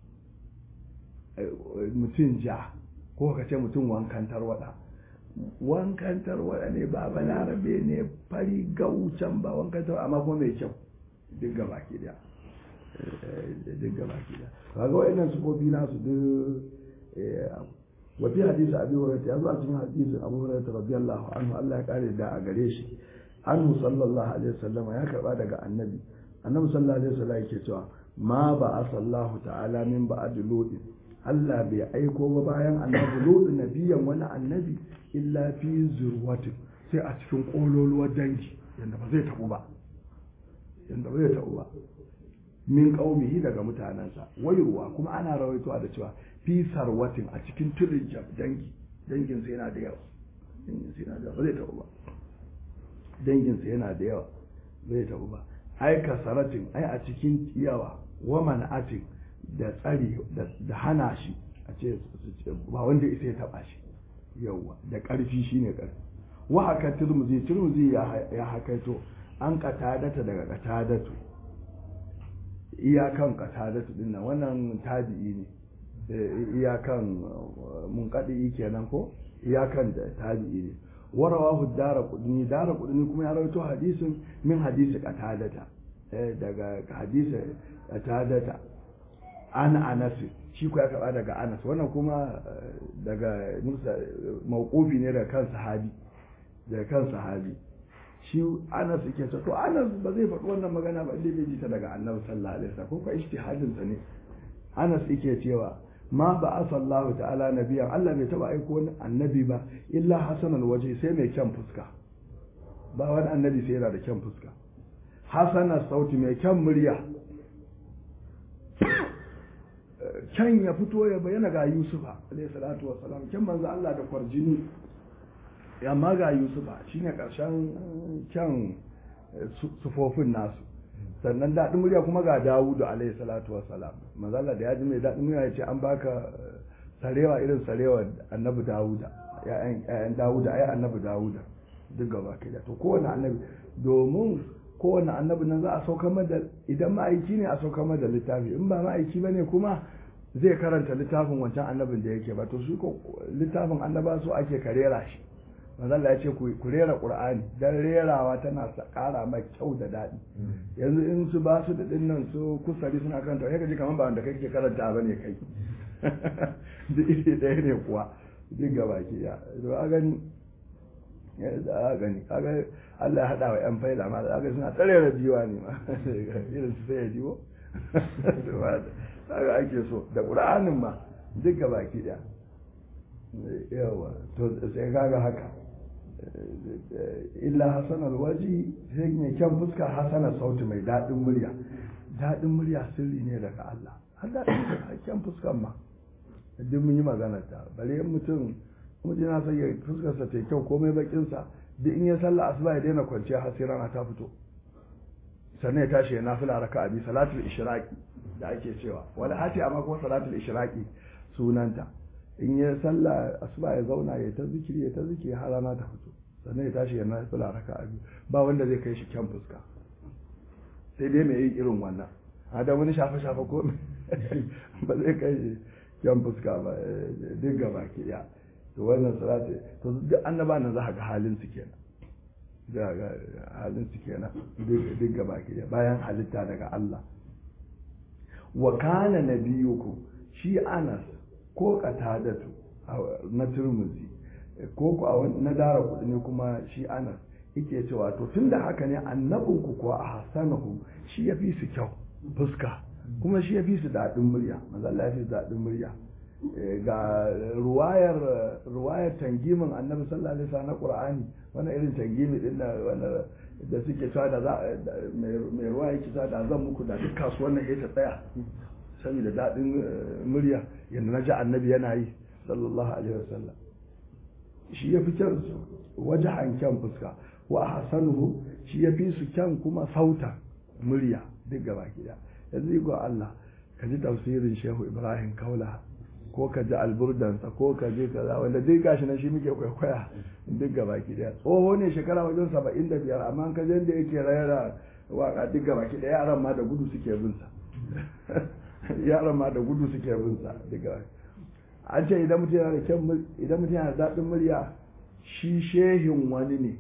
mutum ja ko ka ce mutum wankan tarwada wankan tarwada ne ba balarabe ne fari gaucan ba wankan tarwada amma kuma mai kyau duk gaba ke da duk gaba ke da kaga wayannan sufofi nasu duk wa fi hadisi abi hurairah ya zo a cikin hadisin abu hurairah radiyallahu anhu Allah ya kare da a gare shi anhu sallallahu alaihi wasallam ya karba daga annabi annabi sallallahu alaihi wasallam yake cewa ma ba asallahu ta'ala min ba'd ludin Allah bai aiko ba bayan annabi lutu nabiyan wani annabi illa fi zurwatin sai a cikin kololuwar dangi yanda ba zai tabu ba yanda ba zai tabu ba min qaumihi daga mutanansa wayruwa kuma ana rawaitowa da cewa fi sarwatin a cikin tudun dangi dangin sa yana da yawa dangin sa yana da yawa ba zai tabu ba dangin sa yana da yawa ba zai tabu ba ai kasaratin ai a cikin yawa wa man'atin da tsari da hana shi a ce ba wanda isa ya taba shi yauwa da ƙarfi shine ƙarfi wa haka turmuzi turmuzi ya hakaito an katadata daga katadatu iyakan katadatu din nan wannan tabi'i ne iyakan mun kadi kenan ko iyakan da tabi'i ne warawahu dara kudni dara kudni kuma ya rawaito hadisin min hadisi katadata daga hadisi katadata an anas shi ku ya karba daga anas wannan kuma daga musa mawqufi ne daga kan sahabi daga kan sahabi shi anas yake to anas ba zai faɗi wannan magana ba inda bai ji ta daga annabi sallallahu alaihi wasallam ko ka ijtihadin sa ne anas yake cewa ma ba asallahu ta'ala nabiyan Allah bai taba aiko wani annabi ba illa hasanal waje sai mai kyan fuska ba wani annabi sai yana da kyan fuska hasanar sauti mai kyan murya kyan ya fito ya bayyana ga yusufa alayhi salatu wassalam kyan manzo Allah da kwarjini amma ga yusufa shine karshen kyan sufofin nasu sannan daɗin murya kuma ga dawudu alayhi salatu wassalam manzo Allah da ya ji mai daɗin murya ya ce an baka sarewa irin sarewa annabi dawuda ya'yan dawuda ai annabi dawuda duk gaba kai da to kowane annabi domin kowane annabi nan za a sauka da idan ma'aiki ne a sauka da littafi in ba ma'aiki bane kuma zai karanta littafin wancan annabin da yake ba to su ko littafin annaba su ake karera shi manzo Allah ya ce ku rera Qur'ani dan rerawa tana ƙara mai kyau da daɗi yanzu in su ba su da dinnan su kusari suna karanta sai ka ji kamar ba wanda kake karanta bane kai duk iri ɗaya ne kuwa duk gaba ki ya to a gani a gani kaga Allah ya haɗa wa ‘yan faida ma da suna tsare da jiwa ne ma irin su sai ya jiwo kaga ake so da ƙura'anin ma duk ga baki ɗaya yawa to sai kaga haka illa hasanar waji sai mai kyan fuska hasanar sauti mai daɗin murya daɗin murya sirri ne daga Allah har daɗin kyan fuskan ma duk mun yi maganar ta bare mutum mutum yana son ya fuskarsa ta kyau komai bakinsa duk in ya sallah asuba ya daina kwanciya har sai rana ta fito sannan ya tashi ya nafila raka'a bi salatul ishraqi da ake cewa wala hati amma kuma salatul ishraqi sunanta in ya sallah asuba ya zauna ya ta zikiri ya ta zikiri har rana ta fito sannan ya tashi ya nafila raka'a biyu ba wanda zai kai shi kyan fuska sai dai mai yin irin wannan a da wani shafe shafe ko ba zai kai shi kyan fuska ba duk gaba ke ya to wannan salati to duk annaba nan za ka ga halin su kenan da ga halin su kenan duk gaba ke ya bayan halitta daga Allah wa kana nabiyuku shi Anas ko Qatadatu na Turmuzi ko ku na dara kudi ne kuma shi Anas yake cewa to tunda haka ne annabinku kuwa a hasanahu shi ya fi su kyau fuska kuma shi ya fi su daɗin murya manzo Allah ya fi su daɗin murya ga ruwayar ruwayar tangimin annabi sallallahu alaihi wasallam na qur'ani wannan irin tangimi din da wanda da suke cewa da za mai ruwa yake cewa da zan muku da duk kasuwan nan ta tsaya saboda daɗin murya yanda na ji annabi yana yi sallallahu alaihi wasallam shi ya fi kyan wajahan kyan fuska wa hasanuhu shi ya fi su kyan kuma sauta murya duk gaba gida yanzu go Allah ka ji tafsirin Shehu Ibrahim Kaula ko ka ji alburdansa ko ka ji kaza wanda duk gashi na shi muke kwaikwaya duk gaba gida tsoho ne shekara wajen saba'in da biyar amma ka je da yake rayara waka duk gaba gida yaran ma da gudu suke bin sa yaran ma da gudu suke bin sa duk gaba an ce idan mutum yana da kyan idan mutum yana da daɗin murya shi shehin wani ne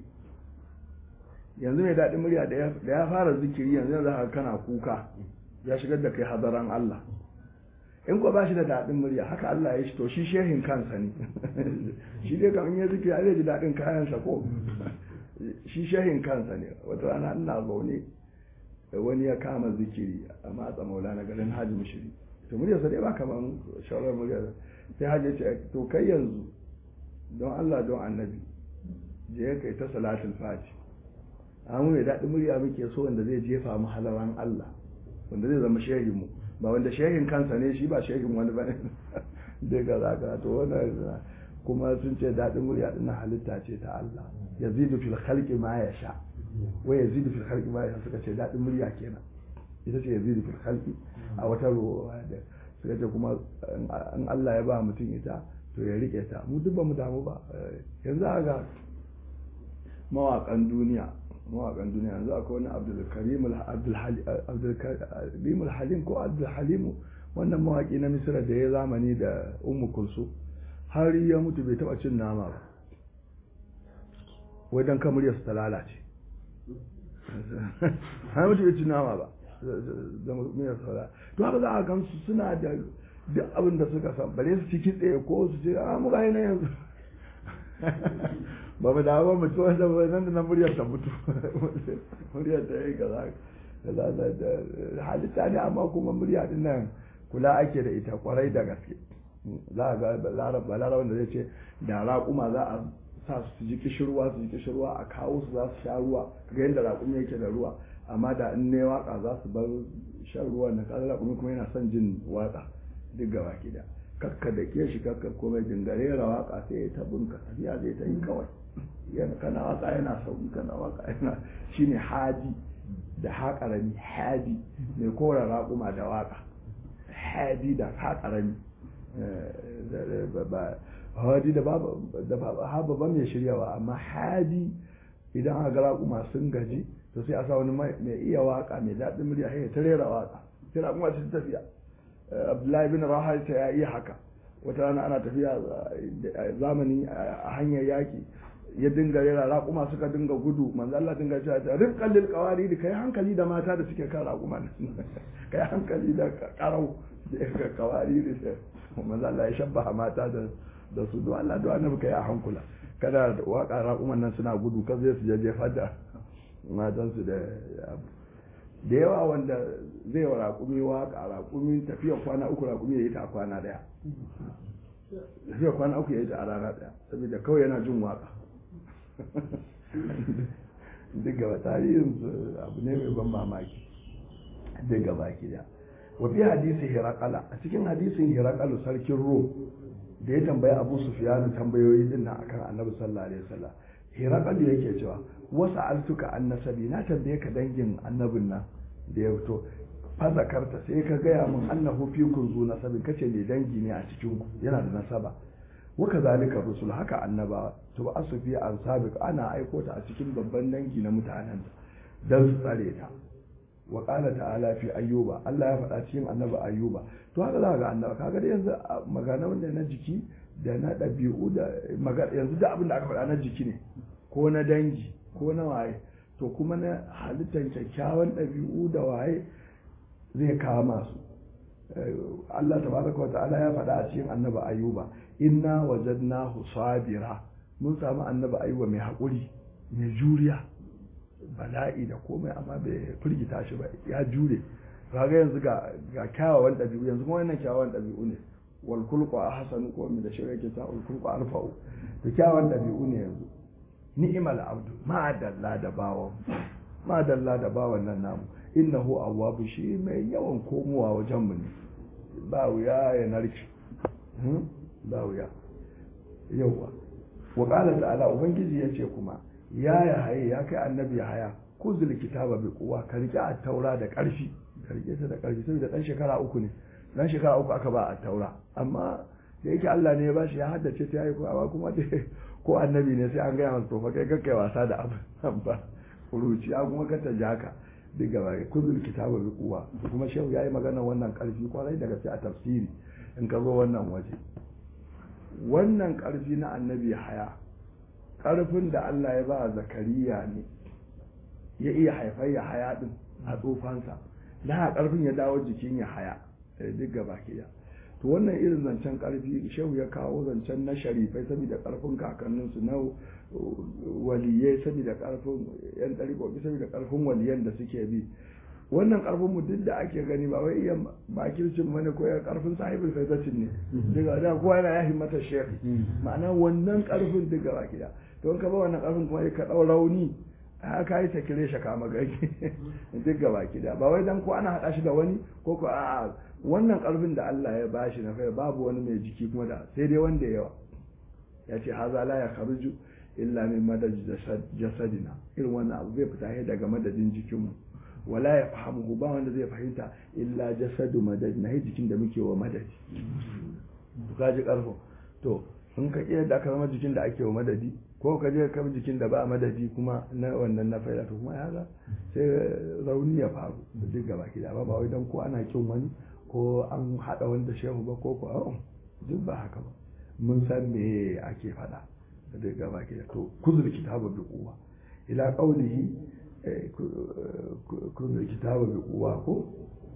yanzu mai daɗin murya da ya fara zikiri yanzu za ka kana kuka ya shigar da kai hadaran Allah in ko ba shi da daɗin murya haka Allah ya shi to shi shehin kansa ne shi dai kan ya zikiri zai ji daɗin kayansa ko shi shehin kansa ne wata rana ina zaune wani ya kama zikiri a matsa maula na garin hajji mushiri to muryarsa dai ba kamar shawarar muryar sai hajji ce to kai yanzu don Allah don annabi je kai ta salatul fati amma mai daɗin murya muke so wanda zai jefa mu halaran Allah wanda zai zama shehin mu ba wanda shehin kansa ne shi ba shehin wani ba ne daga zaka to wannan kuma sun ce daɗin murya ɗin halitta ce ta Allah yazidu fil khalqi ma yasha wa yazidu fil khalqi ma yasha suka ce daɗin murya kenan ita ce yazidu fil khalqi a wata ruwa da suka ce kuma in Allah ya ba mutum ita to ya rike ta mu duk ba mu damu ba yanzu ga mawaƙan duniya mawaƙan duniya yanzu akwai wani abdulkarim halim ko abdulhalimu wannan mawaƙi na misira da ya zamani da umu kulsu har ya mutu bai taɓa cin nama ba wai don kamar ta lalace har mutu bai cin nama ba da miyar saura to haka za a gansu suna da duk abin da suka san bare su ci kitse ko su ce a muka yi na yanzu ba mu dawo mutu wanda ba nan da nan muryar ta mutu muryar ta yi kaza kaza da halitta ne amma kuma murya din nan kula ake da ita kwarai da gaske za a ga balara wanda zai ce da raƙuma za a sa su ji kishirwa su ji kishirwa a kawo su za su sha ruwa ga yadda raƙumi yake da ruwa amma da in ne waka za su bar shan ruwa na kaza raƙumi kuma yana son jin waka duk gaba gida kakka da ke shi kakka komai dingare ra waka sai ya tabin ka tafiya zai ta yi kawai yana kana waka yana sauki kana waka yana shine hadi da haƙarami hadi mai kora raƙuma da waka hadi da haƙarami hadi da ba ba mai shiryawa amma hadi idan aka ga raƙuma sun gaji to sai a sa wani mai iya waka mai daɗin murya ya ta rera waka sai raƙuma su tafiya abdullahi bin raha ya iya haka wata rana ana tafiya zamani a hanyar yaki ya dinga rera raƙuma suka dinga gudu manzo Allah dinga cewa ta rifqan lil qawari da kai hankali da mata da suke kan raƙuma kai hankali da karau da qawari da manzo Allah ya shabbaha mata da da su do Allah do annabi kai a hankula kada waka raƙuman nan suna gudu kan zai su je jefar da matan su da da yawa wanda zai wa raƙumi waka raƙumi tafiya kwana uku raƙumi ya yi ta a kwana daya tafiya kwana uku ya yi ta a rana daya saboda kawai yana jin waka duk gaba tarihin abu ne mai ban mamaki duk gaba ki da wa fi hadisi hirakala a cikin hadisin hirakalu sarkin rom da ya tambayi abu sufyan tambayoyi din nan akan annabi sallallahu alaihi wasallam hirakal yake cewa wasu altuka an nasabi na tambaye ka dangin annabin nan da ya fito fa zakarta sai ka gaya min annahu fi kunzu nasabin kace ne dangi ne a cikin ku yana da nasaba wa kazalika rusul haka annaba to asu fi an sabiq ana aiko ta a cikin babban dangi na mutanen dan su tsare ta wa qala ta'ala fi ayyuba Allah ya faɗa cikin annabi ayyuba to haka za ga annaba kaga da yanzu magana wanda na jiki da na ɗabi'u da yanzu da abin da aka faɗa na jiki ne ko na dangi ko na waye to kuma na halittar kyakkyawan ɗabi'u da waye zai kama su Allah tabaraka wa ta'ala ya faɗa a cikin annabi ayuba inna wajadnahu sabira mun samu annabi ayuba mai haƙuri mai juriya bala'i da komai amma bai firgita shi ba ya jure kaga yanzu ga ga kyawawan ɗabi'u yanzu kuma wannan kyawawan ɗabi'u ne wal kulqu ahsanu ko min da shi yake ta wal kulqu arfa'u da kyawawan ɗabi'u ne yanzu ni'mal abdu ma dalla da bawan ma dalla da bawan nan namu innahu awwabu shi mai yawan komowa wajen mu ne ba wuya ya narki ba wuya yawa wa qala ta'ala ubangiji yace kuma ya ya haye ya kai annabi ya haya kuzul kitaba bi quwwa ka rike a taura da karfi ka rike ta da karfi saboda dan shekara uku ne dan shekara uku aka ba a taura amma da yake Allah ne ya bashi ya haddace ta yayi ko kuma ko annabi ne sai an gaya masa to fa kai kai wasa da abin ba kuruci a kuma ka taji haka duk gaba kuzul kitaba bi quwwa kuma shehu yayi magana wannan karfi kwarai daga sai a tafsiri in ka zo wannan waje wannan karfi na annabi haya karfin da Allah ya ba zakariya ne ya iya haifar ya haya din a tsofansa da karfin ya dawo jikin ya haya duk gaba ke to wannan irin zancen karfi shehu ya kawo zancen na sharifai saboda karfin kakanninsu na waliyai saboda karfin yan ɗariƙoƙi saboda karfin waliyan da suke bi wannan karfin mu duk da ake gani ba wai iya makircin mana ko ya karfin sahibul faizacin ne daga da kowa yana ya himmata shekh ma'ana wannan karfin duk gaba gida to in ka ba wannan karfin kuma ka ɗau rauni haka yi sakire shi kama gari duk gaba gida ba wai dan ko ana haɗa shi da wani ko ko a'a wannan karfin da Allah ya bashi na kai babu wani mai jiki kuma da sai dai wanda yawa ya ce haza la ya kharuju illa min madad jasadina irin wannan abu zai fita daga madadin jikinmu wala ya fahimu ba wanda zai fahimta illa jasadu madad na jikin da muke wa madadi to kaji karfin to in ka iya da aka zama jikin da ake wa madadi ko ka je ka jikin da ba madadi kuma na wannan na faida to kuma ya ga sai rauni ya faru duk gaba ki da ba ba wai dan ko ana kin wani ko an haɗa wanda shehu ba ko ko duk ba haka ba mun san me ake faɗa da gaba ke to kuzur kitabu bi quwwa ila qawlihi kuzur kitabu bi quwwa ko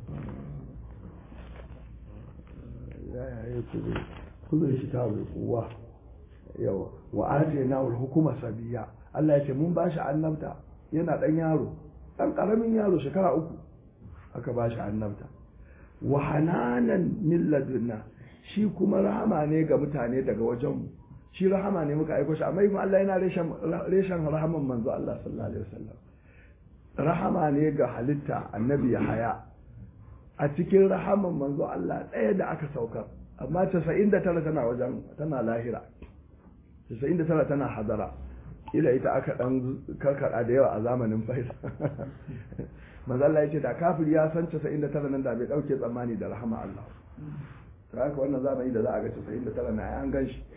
ya ya kuzur kitabu bi quwwa yawa wa atina al hukuma sabiya Allah ya ce mun bashi annabta yana dan yaro dan karamin yaro shekara uku aka bashi annabta wa hananan min ladunna shi kuma rahama ne ga mutane daga wajenmu shi rahama ne muka aiko shi amma kuma Allah yana reshen reshen rahaman manzo Allah sallallahu alaihi wasallam rahama ne ga halitta annabi ya haya a cikin rahaman manzo Allah ɗaya da aka saukar amma 99 tana wajen tana lahira 99 tana hadara ila ita aka dan karkada da yawa a zamanin faisa manzo Allah ya ce da kafir ya san 99 nan da bai dauke tsammani da rahama Allah ta haka wannan zamani da za a ga 99 na an gan shi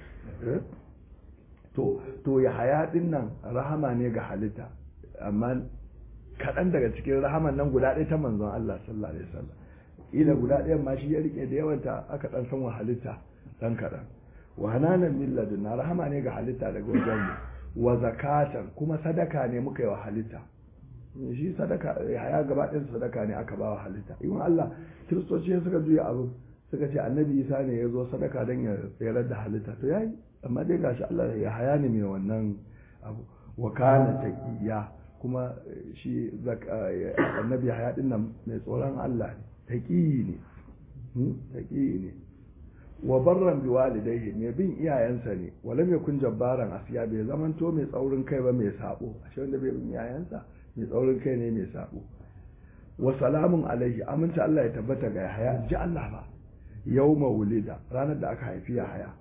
to to ya haya din nan rahama ne ga halitta amma kaɗan daga cikin rahaman nan guda ɗaya ta manzon Allah sallallahu alaihi wasallam ila guda ɗaya ma shi ya rike da yawanta aka dan san wa halitta dan kaɗan wa hananan min ladunna rahama ne ga halitta daga wajen mu wa zakatan kuma sadaka ne muka yi wa halitta shi sadaka haya gaba ɗin sadaka ne aka ba wa halitta in Allah kiristoci suka juya abu suka ce annabi isa ne ya zo sadaka don ya tsayar da halitta to yayi amma dai gashi Allah ya haya ne mai wannan abu wa kana taqiya kuma shi annabi haya din nan mai tsoron Allah ne taqi ne taqi ne wa barran bi walidayhi mai bin iyayensa ne walam yakun jabbaran asiya bai zamanto mai tsaurin kai ba mai sabo ashe wanda bai bin iyayensa mai tsaurin kai ne mai sabo wa salamun alaihi aminta Allah ya tabbata ga haya ji Allah ba yawma wulida ranar da aka haifi ya haya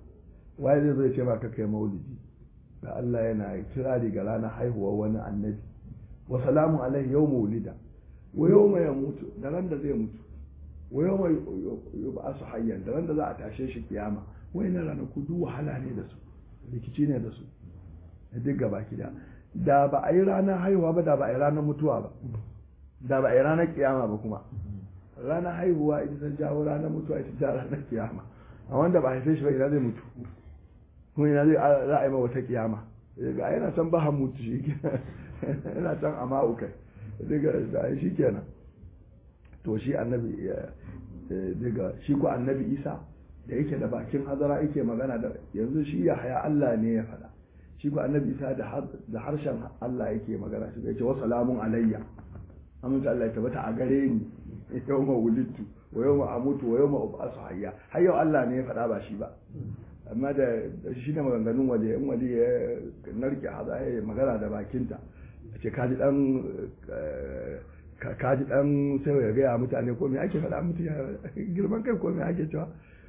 waye zai zo ya ce maka kai maulidi da Allah yana kirari ga ranar haihuwar wani annabi wa salamu alaihi yau maulida wa yau mai mutu da ran da zai mutu wa yau mai ba su hayyan da ran da za a tashe shi kiyama wai na ranaku duk wahala ne da su rikici ne da su da duk gaba da da ba a yi ranar haihuwa ba da ba a yi ranar mutuwa ba da ba a yi ranar kiyama ba kuma ranar haihuwa ita ta jawo ranar mutuwa ita ta ranar kiyama a wanda ba a haife shi ba ina zai mutu kuma ina zai za a yi ma wata kiyama ga yana can ba mutu shi yana can a ma'ukai daga shi kenan to shi annabi daga shi ko annabi isa da yake da bakin hazara yake magana da yanzu shi ya haya Allah ne ya faɗa shi ko annabi isa da harshen Allah yake magana shi ya ce wa salamun alayya amince Allah ya tabbata a gare ni yau ma wulittu wa yau ma amutu wa yau ma ubasu hayya har yau Allah ne ya faɗa ba shi ba amma da shi ne maganganun waje in waje ya narke haza ya magana da bakinta ce kaji dan kaji dan sai ya gaya mutane ko me ake faɗa mutu girman kai ko me ake cewa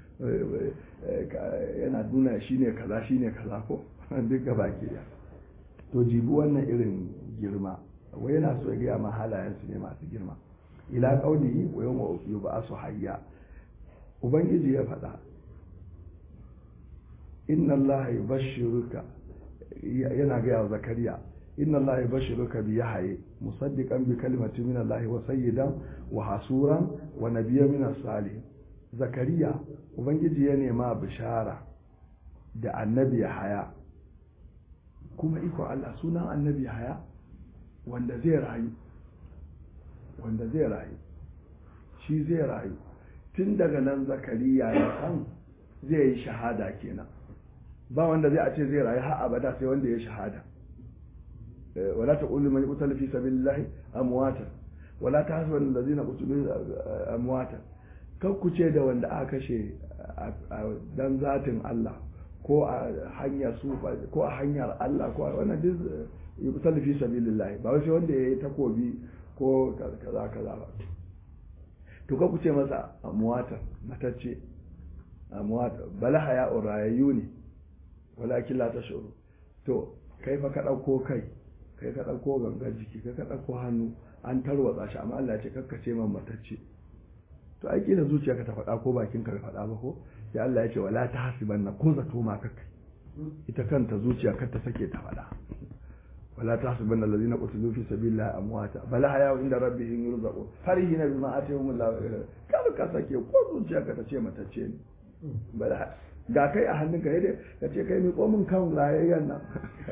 yana nuna shi ne kaza shi ne kaza ko duk ga baki ya to jibi wannan irin girma wai yana so ya gaya ma halayensu ne masu girma ila kauli wa yau ba su hayya ubangiji ya faɗa inna allaha yubashshiruka yana gaya wa zakariya inna allaha yubashshiruka bi yahya musaddiqan bi kalimatin min allahi wa sayyidan wa hasuran wa nabiyyan min as-salihin zakariya ubangiji ya nema bishara da annabi haya kuma iko Allah sunan annabi haya wanda zai rayu wanda zai rayu shi zai rayu tun daga nan zakariya ya san zai yi shahada kenan ba wanda zai a ce zai rayu har abada sai wanda ya shahada wala taqulu man qutila fi sabilillahi amwatan wala tahsabanna allazina qutilu amwatan kan ku ce da wanda aka kashe dan zatin Allah ko a hanyar su ko a hanyar Allah ko a wannan duk yuqtal fi sabilillah ba wai wanda yayi takobi ko kaza kaza ba to ka ku ce masa amwata matacce amwata bala haya urayyu ne walakin la tashuru to kai fa ka dauko kai kai ka dauko gangar jiki kai ka dauko hannu an tarwatsa shi amma Allah ya ce kakkace man matacce to ai kila zuciyarka ta faɗa ko bakin ka bai faɗa ba ko sai Allah ya ce wala ta hasibanna ko zato ma kakai ita kanta zuciya kar ta sake ta faɗa wala ta hasibanna allazina qutilu fi sabilillahi amwata bal haya inda rabbihim yurzaqun farihina bima atahum Allah kar ka sake ko zuciyarka ta ce matacce ne bal ga kai a hannunka yadda ka ce kai miƙo min kan rayayyan nan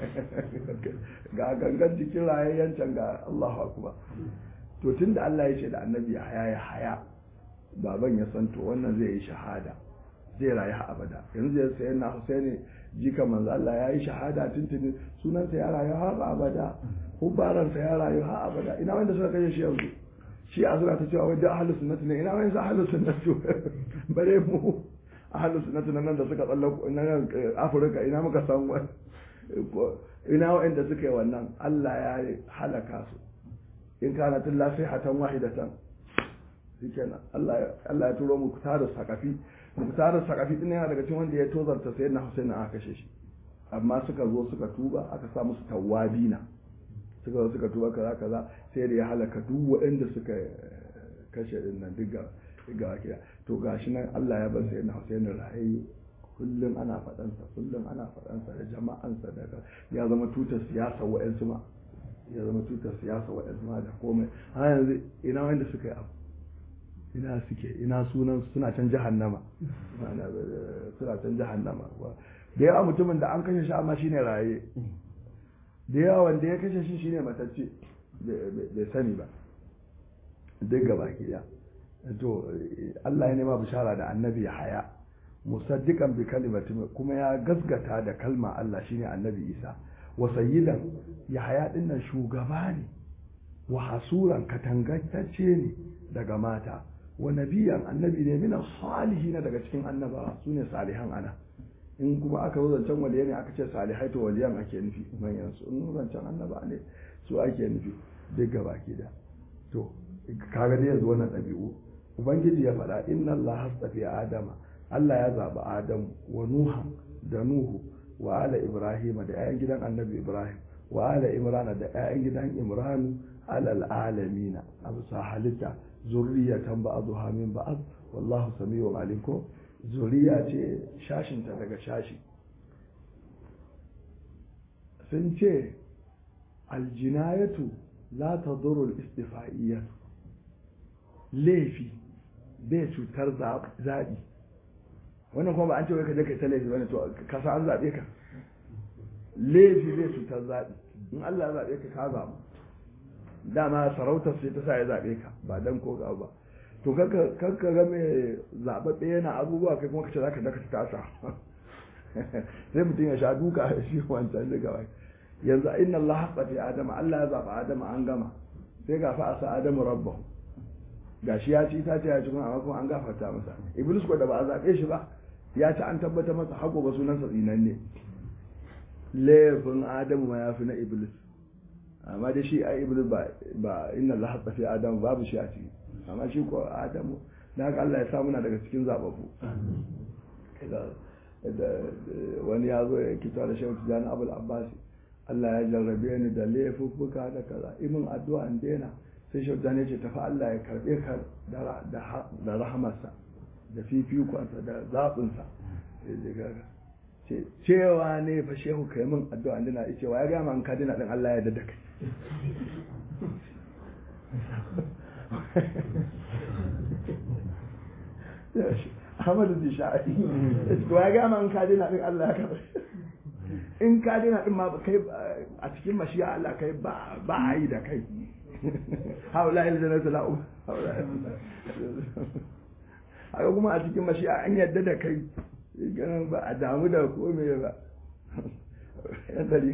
ga gangan jikin rayayyan can ga Allahu akbar to tunda Allah ya ce da annabi ya haya ya haya baban ya san to wannan zai yi shahada zai rayu ha abada yanzu ya sayan na Husaini jika manzo Allah ya yi shahada tuntuni sunansa ya rayu ha abada hubbaransa ya rayu ha abada ina wanda suka kashe shi yanzu shi a suna ta cewa wajen ahlus sunnati ne ina wani sa ahlus sunnati bare mu ahlus sunnati nan da suka tsallako nan Afirka ina muka san wani ina wa'anda suka yi wannan Allah ya halaka su in kana tilla sai hatan wahidatan shikenan Allah Allah ya turo mu tare sakafi mu tare sakafi din yana daga cikin wanda ya tozarta sai na Hussein aka kashe shi amma suka zo suka tuba aka sa musu tawabina suka zo suka tuba kaza kaza sai da ya halaka duk waɗanda suka kashe din nan duk ga ga kira to gashi nan Allah ya bar sai na Hussein rahayi kullum ana faɗansa kullum ana faɗansa da jama'ansa daga ya zama tutar siyasa wa'yansu ma ya zama tutar siyasa wa'yansu ma da komai har yanzu ina wanda suka yi abu ina suke ina sunan suna can jahannama suna can jahannama da yawa mutumin da an kashe shi amma shine raye da yawa wanda ya kashe shi shine matacce bai sani ba duk gaba ki to Allah ya nema bishara da annabi haya musaddiqan bi kalimatin kuma ya gasgata da kalma Allah shine annabi Isa wa sayyidan yahaya dinnan shugaba ne wa hasuran katangantacce ne daga mata wa nabiyan annabi ne mina salihin daga cikin annabawa sune salihan ana in kuma aka zo zancen waliyai ne aka ce salihai to waliyan ake nufi manyan su in zancen annaba ne su ake nufi duk gaba ke da to kaga dai yanzu wannan ɗabi'u ubangiji ya faɗa inna Allah hastafi adama Allah ya zaɓi Adamu wa Nuhan da nuhu wa ala ibrahim da 'ya'yan gidan annabi ibrahim wa ala imran da 'ya'yan gidan imranu alal alamina abu sa halitta zurriyatan ba'dha min ba'd wallahu samiu alim ko zuriya ce shashinta daga shashi sun ce aljinayatu la tadurru al-istifa'iyyah laifi bai cutar zaɓi wannan kuma ba an ce wai ka je kai ta laifi bane to ka san an zaɓe ka laifi bai cutar zaɓi in Allah ya zaɓe ka ka zaɓu dama sarautar sai ta sa ya zaɓe ka ba dan ko ga ba to kanka ga mai zaɓaɓɓe yana abubuwa kai kuma ka ce za ka daka tasa sai mutum ya sha duka shi wancan da gaba yanzu inna Allah haqqati adama Allah ya zaɓa adama an gama sai ga fa asa adamu rabbahu gashi ya ci ta ce ya ci kuma amma kuma an gafarta masa iblis ko da ba a zaɓe shi ba ya ci an tabbata masa haƙo ba sunansa tsinan ne laifin adamu ma ya fi na iblis amma da shi a iblis ba inna Allah haqqati fi adamu babu shi a ciki amma shi ko adamu da haka Allah ya sa muna daga cikin zababbu wani ya zo ya kita da shehu tijani abul abbasi Allah ya jarrabe ni da laifuffuka da kaza imin addu'a in daina sai shehu tijani ce tafi Allah ya karbe ka da rahamarsa da fifikonsa da zaɓinsa cewa ne fa shehu kai min addu'a in daina cewa ya gama in ka dina din Allah ya dada kai Ahmadu Disha'i to ya gama in ka dina din Allah ya karbe in ka dina din ma kai a cikin mashiya Allah kai ba ba a yi da kai haula il jannatu la'u haka kuma a cikin mashiya an yadda da kai ganin ba a damu da komai ba yan dari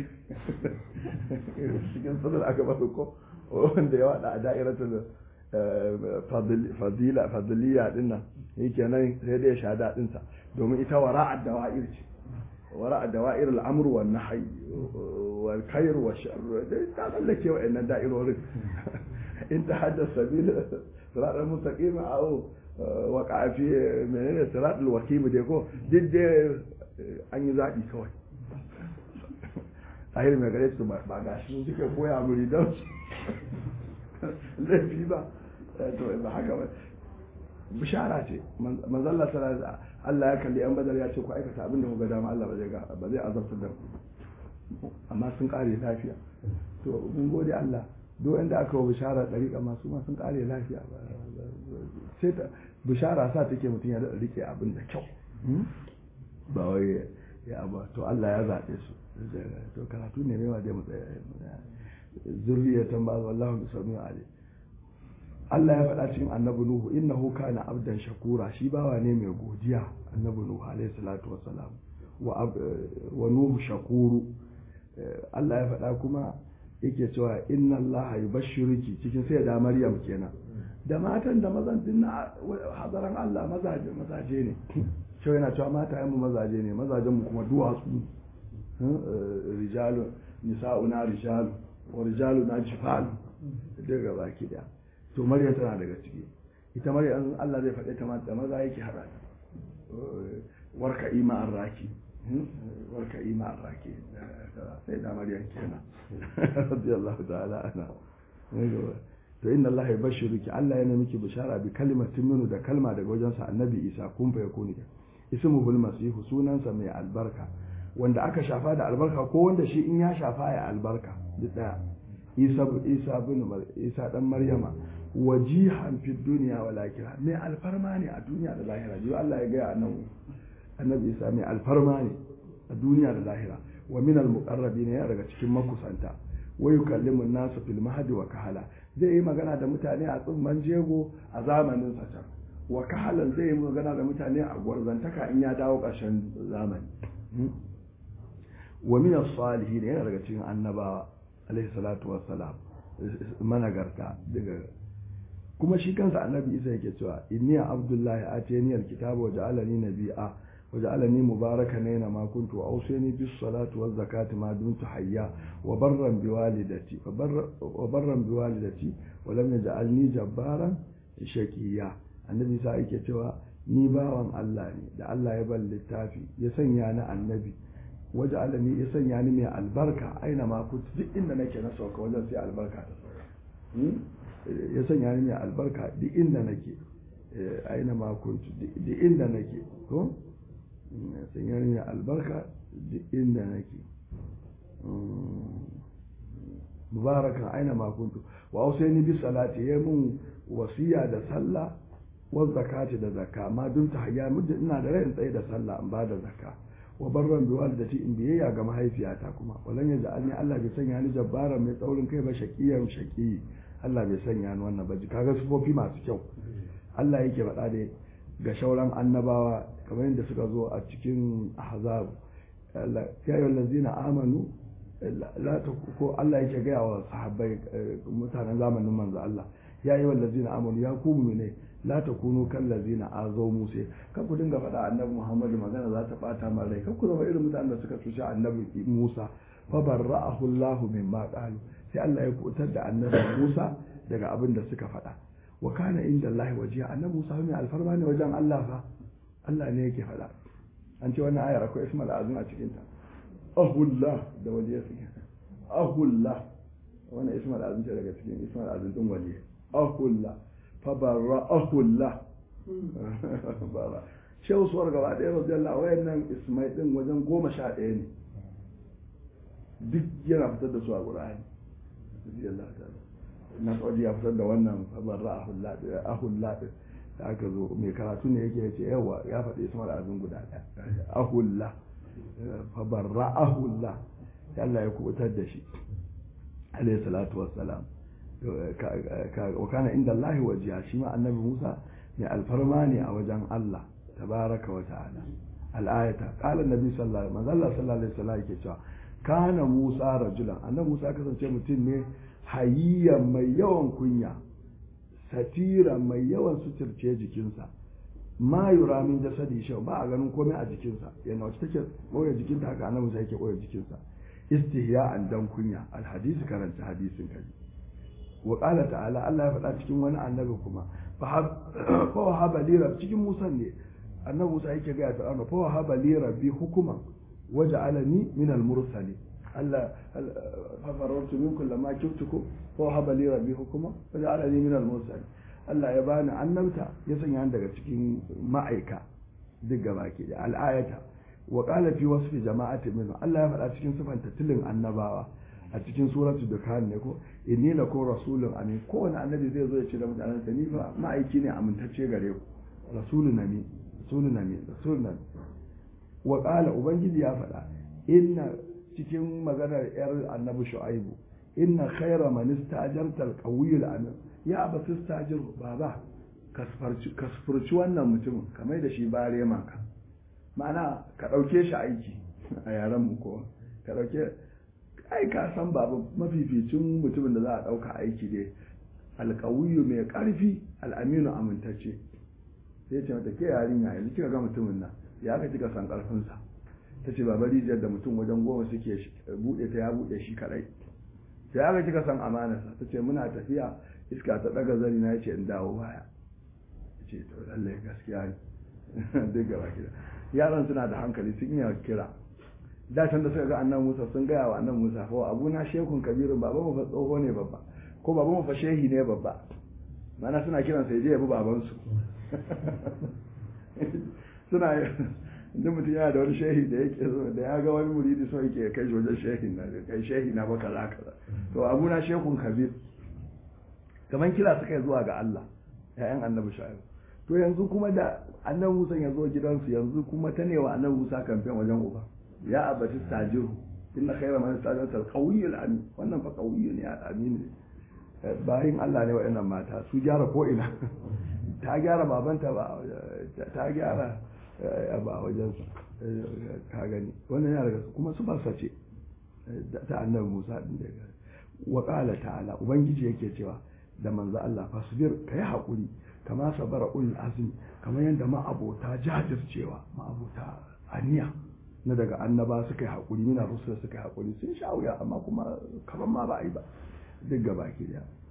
cikin sadar aka ba ko wanda ya wada a da'iratul fadila fadiliya din nan yake nan sai da ya sha daɗin sa domin ita wara'ad dawa'ir ce wara'ad dawa'ir al'amru wan nahy wal khair wa sharr dai ta tsallake wa'annan da'irorin in ta haddasa sabil sirat al-mustaqim aw waqa fi menene sirat al-wakim dai ko duk dai an yi zaɓi kawai ahir mai gare su ba gashi suka koya muri don laifi ba to ba haka ba bishara ce manzalla sallallahu Allah ya kalli yan badar ya ce ku aikata abin da kuka dama Allah ba zai ba zai azabtar da ku amma sun kare lafiya to mun gode Allah duk inda aka wa bishara dariƙa masu ma sun kare lafiya sai ta bishara sa take mutum ya rike abin da kyau ba wai ya ba to Allah ya zaɓe su to karatu ne mai wa dai mu zurriyatan ba wallahu bisami'u alim Allah ya faɗa cikin annabi Nuhu innahu kana abdan shakura shi bawa ne mai godiya annabi Nuhu alaihi salatu wassalam wa wa Nuhu shakuru Allah ya faɗa kuma yake cewa inna Allah yubashshiruki cikin sai da Maryam kenan da matan da mazan din na hadaran Allah mazaje mazaje ne shi yana cewa mata yan mu mazaje ne mazajen mu kuma duwatsu rijalu nisa'una rijalu wa rijalu na jifalu daga baki daya to maryam tana daga ciki ita maryam Allah zai faɗe ta ma da maza yake haɗa ta warka ima an raki warka ima an raki sai da maryam kenan radiyallahu ta'ala ana to inna Allah ya bashiruki Allah yana miki bishara bi kalimatin minu da kalma daga wajensa annabi Isa kun fa yakuni ismuhul masihu sunansa mai albarka wanda aka shafa da albarka ko wanda shi in ya shafa ya albarka duk daya Isa Isa bin Isa dan Maryama wajihan fi duniya wal akhirah mai alfarma ne a duniya da lahira ji Allah ya ga annabi annabi Isa mai alfarma ne a duniya da lahira wa min al muqarrabin ya daga cikin makusanta wa yukallimu an-nasu fil mahdi wa kahala zai yi magana da mutane a tsumman jego a zamanin sa can wa kahalan zai yi magana da mutane a gwarzantaka in ya dawo ƙarshen zamani wa min as-salihin yana daga cikin annabawa alaihi salatu wassalam managarta daga kuma shi kansa annabi isa yake cewa inni abdullahi atani alkitaba wa ja'alani nabiyya wa ja'alani mubarakan aina ma kuntu wa awsani bis salati waz zakati ma dumtu hayya wa barran bi walidati wa barran bi walidati wa lam yaj'alni jabbaran shaqiya annabi isa yake cewa ni bawan Allah ne da Allah ya ban littafi ya sanya ni annabi waje alani ya sanya ni mai albarka aina ma kuntu duk inda nake na sauka wajen sai albarka ta sauka ya sanya ni mai albarka duk inda nake aina ma kuntu duk inda nake ko ya sanya ni mai albarka duk inda nake mubarakan aina ma kuntu wa ausaini bi salati ya mun wasiya da sallah wa zakati da zakka ma dun ta hayya muddin ina da rai in tsaye da sallah in ba da zakka wa barran bi walidati in biyayya ga mahaifiyata kuma walan yaja alni Allah bai sanya ni jabbara mai tsaurin kai ba shaqiyan shaqi Allah bai sanya ni wannan ba kaga sufofi masu kyau Allah yake faɗa da ga shauran annabawa kamar yadda suka zo a cikin ahzab ya yi lazina amanu la ta ko Allah yake gaya wa sahabbai mutanen zamanin manzo Allah ya yi lazina amanu ya ku ne la ta kunu kan lazina azo musa kan ku dinga faɗa annabi Muhammad magana za ta bata ma rai kan ku zama irin mutanen da suka cuci annabi Musa fa barra'ahu Allah mimma qalu sai Allah ya kutar da annabi Musa daga abin da suka faɗa wa kana inda Allah wajiya annabi Musa mai alfarma ne wajen Allah fa Allah ne yake faɗa an ce wannan ayar akwai ismal azim a cikin ta ahullah da wajiya suke ahullah wannan ismal azim ce daga cikin ismal azim din wajiya ahullah fa barra ahullah bara shehu suwar gaba ɗaya radiyallahu wayannan ismai din wajen goma sha ɗaya ne duk yana fitar da su a qur'ani radiyallahu ta'ala na kawai ya fitar da wannan barra ahullah din da aka zo mai karatu ne yake yace yawa ya faɗi ismar azin guda ɗaya ahullah fa barra ahullah sai Allah ya kubutar da shi alayhi salatu wassalam wa kana inda Allah wajiya shi ma annabi Musa mai alfarma ne a wajen Allah tabaraka wa ta'ala al-ayata qala annabi sallallahu alaihi wasallam sallallahu alaihi wasallam yake cewa kana Musa rajulan annabi Musa kasance mutum ne hayya mai yawan kunya satira mai yawan suturce jikinsa ma yura min jasadi shi ba a ganin komai a jikinsa yana wacce take boye jikinta haka annabi sai yake boye jikinsa istihya'an dan kunya alhadisi karanta hadisin kaji wa qala ta'ala Allah ya faɗa cikin wani annabi kuma fa haba li cikin Musa ne annabi Musa yake ga ta annabi fa haba li rabbi hukuman waja'alani min al-mursalin Allah fafarartu minkum lama kiftukum wa haba li rabbi hukuma wa ja'alani min al-mursalin Allah ya bani annabta ya sanya ni daga cikin ma'aika duk gaba ke da al-ayata wa qala fi wasfi jama'ati min Allah ya faɗa cikin sifan tilin annabawa a cikin suratu dukhan ne ko inni lakum rasulun amin kowane annabi zai zo ya ce da mutanen sa ni fa ma'aiki ne amintacce gare ku rasulun amin rasulun amin rasulun amin wa qala ubangiji ya faɗa inna cikin maganar yar annabi shu'aibu inna khaira man istajarta al-qawiyul amin ya aba tastajir baba kasfurci wannan mutumin kamar da shi bare maka ma'ana ka dauke shi aiki a yaran mu ko ka dauke ai ka san babu mafificin mutumin da za a dauka aiki dai alqawiyu mai karfi al-aminu amintacce sai ce mata ke yarinya yanzu kika ga mutumin nan ya ka kika san karfin sa ta ce baba rijiyar da mutum wajen goma suke buɗe ta ya buɗe shi kaɗai sai aka kika san amanarsa ta ce muna tafiya iska ta ɗaga zari na ce in dawo baya ce to lallai gaskiya ne duk gaba gida yaran suna da hankali sun iya kira da can da suka ga annan musa sun gaya wa annan musa fa abu na shekun kabirin baba mu fa tsoho ne babba ko baba mu fa shehi ne babba mana suna kiran sai je ya bi babansu suna duk mutum yana da wani shehi da yake so da ya ga wani muridi so yake kai shi wajen shehin na kai shehi na baka za ka to abu na shekun kabir kamar kira suka yi zuwa ga Allah ya'yan annabi shu'aib to yanzu kuma da annabi Musa ya zo gidansu yanzu kuma ta ne wa annabi Musa kamfen wajen uba ya abati stajiru inna khayra man istajara al-qawiyyul amin wannan fa qawiyyun ya amin ne bayin Allah ne wa'annan mata su gyara ko ina ta gyara babanta ba ta gyara ba a wajensa ka gani wannan yana daga kuma su ba ce ta annabi Musa din da wa qala ta'ala ubangiji yake cewa da manzo Allah fasbir kai hakuri kama sabara ul azmi kamar yadda ma abota jajircewa ma abota aniya na daga annaba suka yi hakuri mina rusul suka yi hakuri sun sha wuya amma kuma kamar ma ba a yi ba duk gaba ke da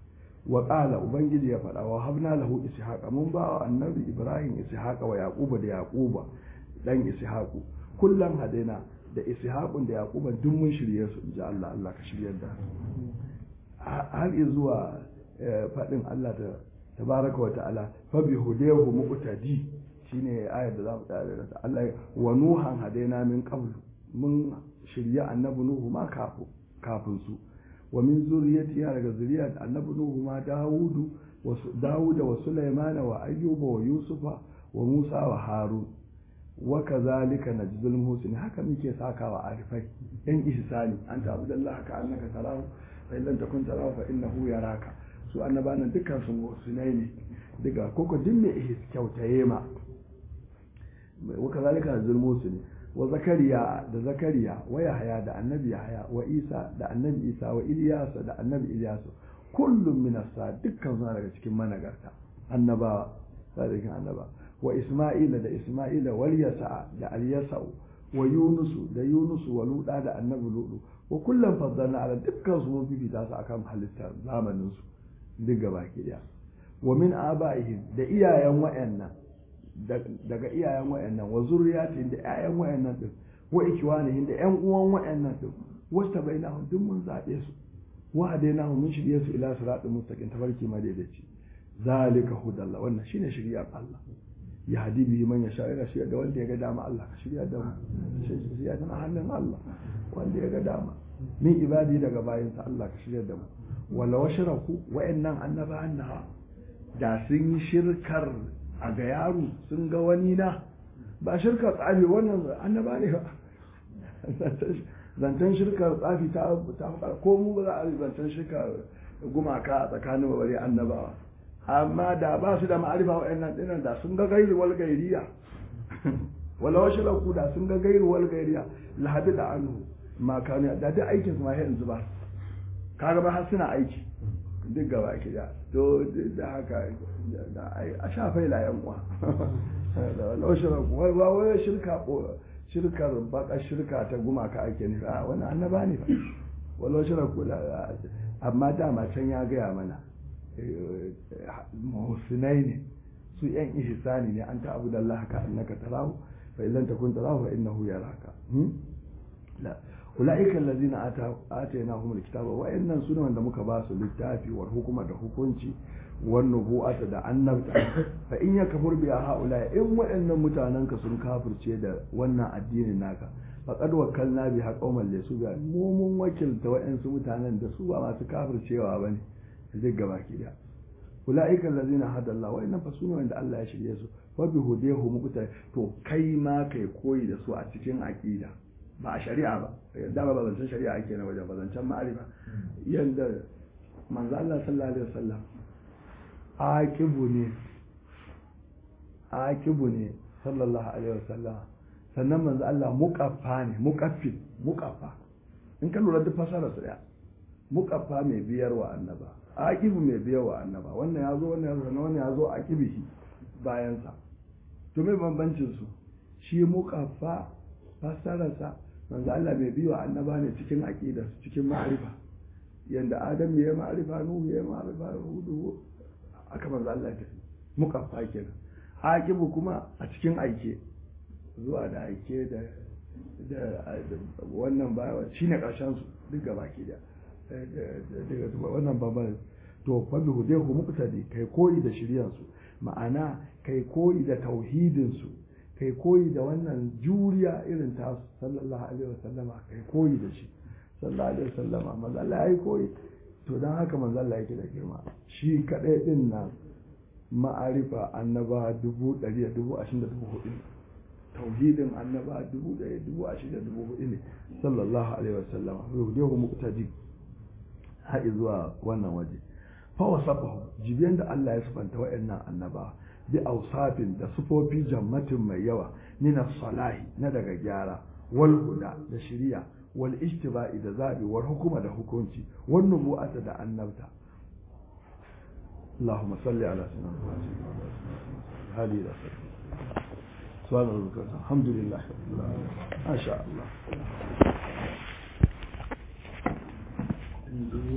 wa qala ubangiji ya faɗa wa habna lahu ishaqa mun ba wa annabi ibrahim ishaqa wa yaquba da yaquba dan ishaqu kullan hadaina da ishaqun da yaquba duk mun shirye su inji Allah Allah ka shiryar da har zuwa faɗin Allah ta tabaraka wa ta'ala fa bi hudahu muqtadi shine ayar da zamu tsaya da Allah wa nuhan hadaina min qabl mun shirya annabi nuhu ma kafin su wa min zuriyati ya daga zuriyar annabi nuhu ma dawudu wa dawuda wa sulaimana wa ayyuba wa yusufa wa musa wa harun wa kazalika najzul muhsin haka muke sakawa arifai yan ihsani anta abdullahi ka annaka tarahu fa illam takun tarahu fa innahu yaraka su annabanan dukkan su muhsinai ne daga koko din me ihs kyautaye ma wa kazalika najzul muhsin wa zakariya da zakariya wa yahya da annabi yahya wa isa da annabi isa wa ilyasa da annabi ilyasu kullum min as dukkan suna daga cikin managarta annabawa sadiqin annaba wa isma'ila da isma'ila wal yasa da al yasa'u wa yunusu da yunusu wa luda da annabi ludu wa kullum faddalna ala dukkan su mun fifita su akan halittar zamanin su duk gaba ki daya wa min aba'ihim da iyayen wayannan daga iyayen wayannan wa zurriyatin da ƴaƴan wayannan din wa ikwanihin da ƴan uwan wayannan din wasta bainahum duk mun zabe su wa hadainahum mun shirye su ila siratal mustaqim tabarki madaidaici zalika hudallah wannan shine shiriyar Allah ya hadi bihi man yasha ila shi da wanda ya ga dama Allah ka shirya da mu shirya tana hannun Allah wanda ya ga dama min ibadi daga bayinsa Allah ka shirya da mu wala washraku wayannan annabawan na da sun yi shirkar a ga yaro sun ga wani na ba shirkar tsafi wannan annaba ne ba zancen shirkar tsafi ta ko mu ba za a zancen shirkar gumaka a tsakanin babare annabawa amma da ba su da ma'arifa wa'annan dinan da sun ga gairu wal gairiya wala wasu ku da sun ga gairu wal gairiya lahabi da anhu ma kanu da duk aikin su ma yanzu ba kaga ba har suna aiki duk gaba ki da to da haka a shafai la yan uwa wala wasu ku wala wala shirka shirkar baka shirka ta gumaka ake nufi a wannan annaba ne fa wala wasu ku amma dama can ya gaya mana muhsinai ne su yan ihsani ne an ta'abu da Allah ka annaka tarahu fa illan takun tarahu fa innahu yaraka la ulaika allazina atainahum alkitaba wa innan sune wanda muka ba su littafi war hukuma da hukunci wan nubuwata da annabta fa in yakfur bi haula in waɗannan mutanen ka sun kafirce da wannan addinin naka faqad wakkalna bi haqawman laysu bi mu mun wakilta waɗansu mutanen da su ba masu kafircewa bane duk gaba ki da ulaika allazina hada Allah wa inna fasunu wanda Allah ya shirye su wa bi hudehu muqta to kai ma kai koyi da su a cikin aqida ba a shari'a ba da ba zancen shari'a ake na wajen ba zancen ma'arifa yanda manzo Allah sallallahu alaihi wasallam aqibu ne aqibu ne sallallahu alaihi wasallam sannan manzo Allah muqaffa ne muqaffil muqaffa in ka lura duk fasara su daya muqaffa mai biyarwa annaba aqibu mai biyarwa annaba wannan ya zo wannan ya zo wannan ya zo aqibihi bayan sa to me bambancin su shi muqaffa fasararsa manzo Allah mai biyo annaba ne cikin aqida cikin ma'arifa yanda Adam ya yi ma'arifa Nuhu ya yi ma'arifa Hudu aka manzo Allah ya tafi muqaffa kenan aqibu kuma a cikin aike zuwa da aike da da wannan ba shine karshen su duk gaba ke da daga wannan babban to fa bi hudehu muqtadi kai koyi da shiryan su ma'ana kai koyi da tauhidin su kai koyi da wannan juriya irin ta sallallahu alaihi wasallama kai koyi da shi sallallahu alaihi wasallama manzo Allah yayi koyi to dan haka manzo Allah yake da girma shi kadai din nan ma'arifa annaba dubu ɗari da dubu ashirin da dubu hudu tauhidin annaba dubu ɗari dubu ashirin da dubu hudu ne sallallahu alaihi wasallama rudehu muqtadi har zuwa wannan waje fa wasafahu jibiyan da Allah ya sifanta wa'annan annaba bi ausafin da sufofi jammatin mai yawa min salahi na daga gyara wal huda da shiriya wal ijtiba'i da zabi wal hukuma da hukunci wal nubu'ata da annabta اللهم صل على سيدنا محمد هذه الى سبحان ربك الحمد لله رب العالمين ما شاء الله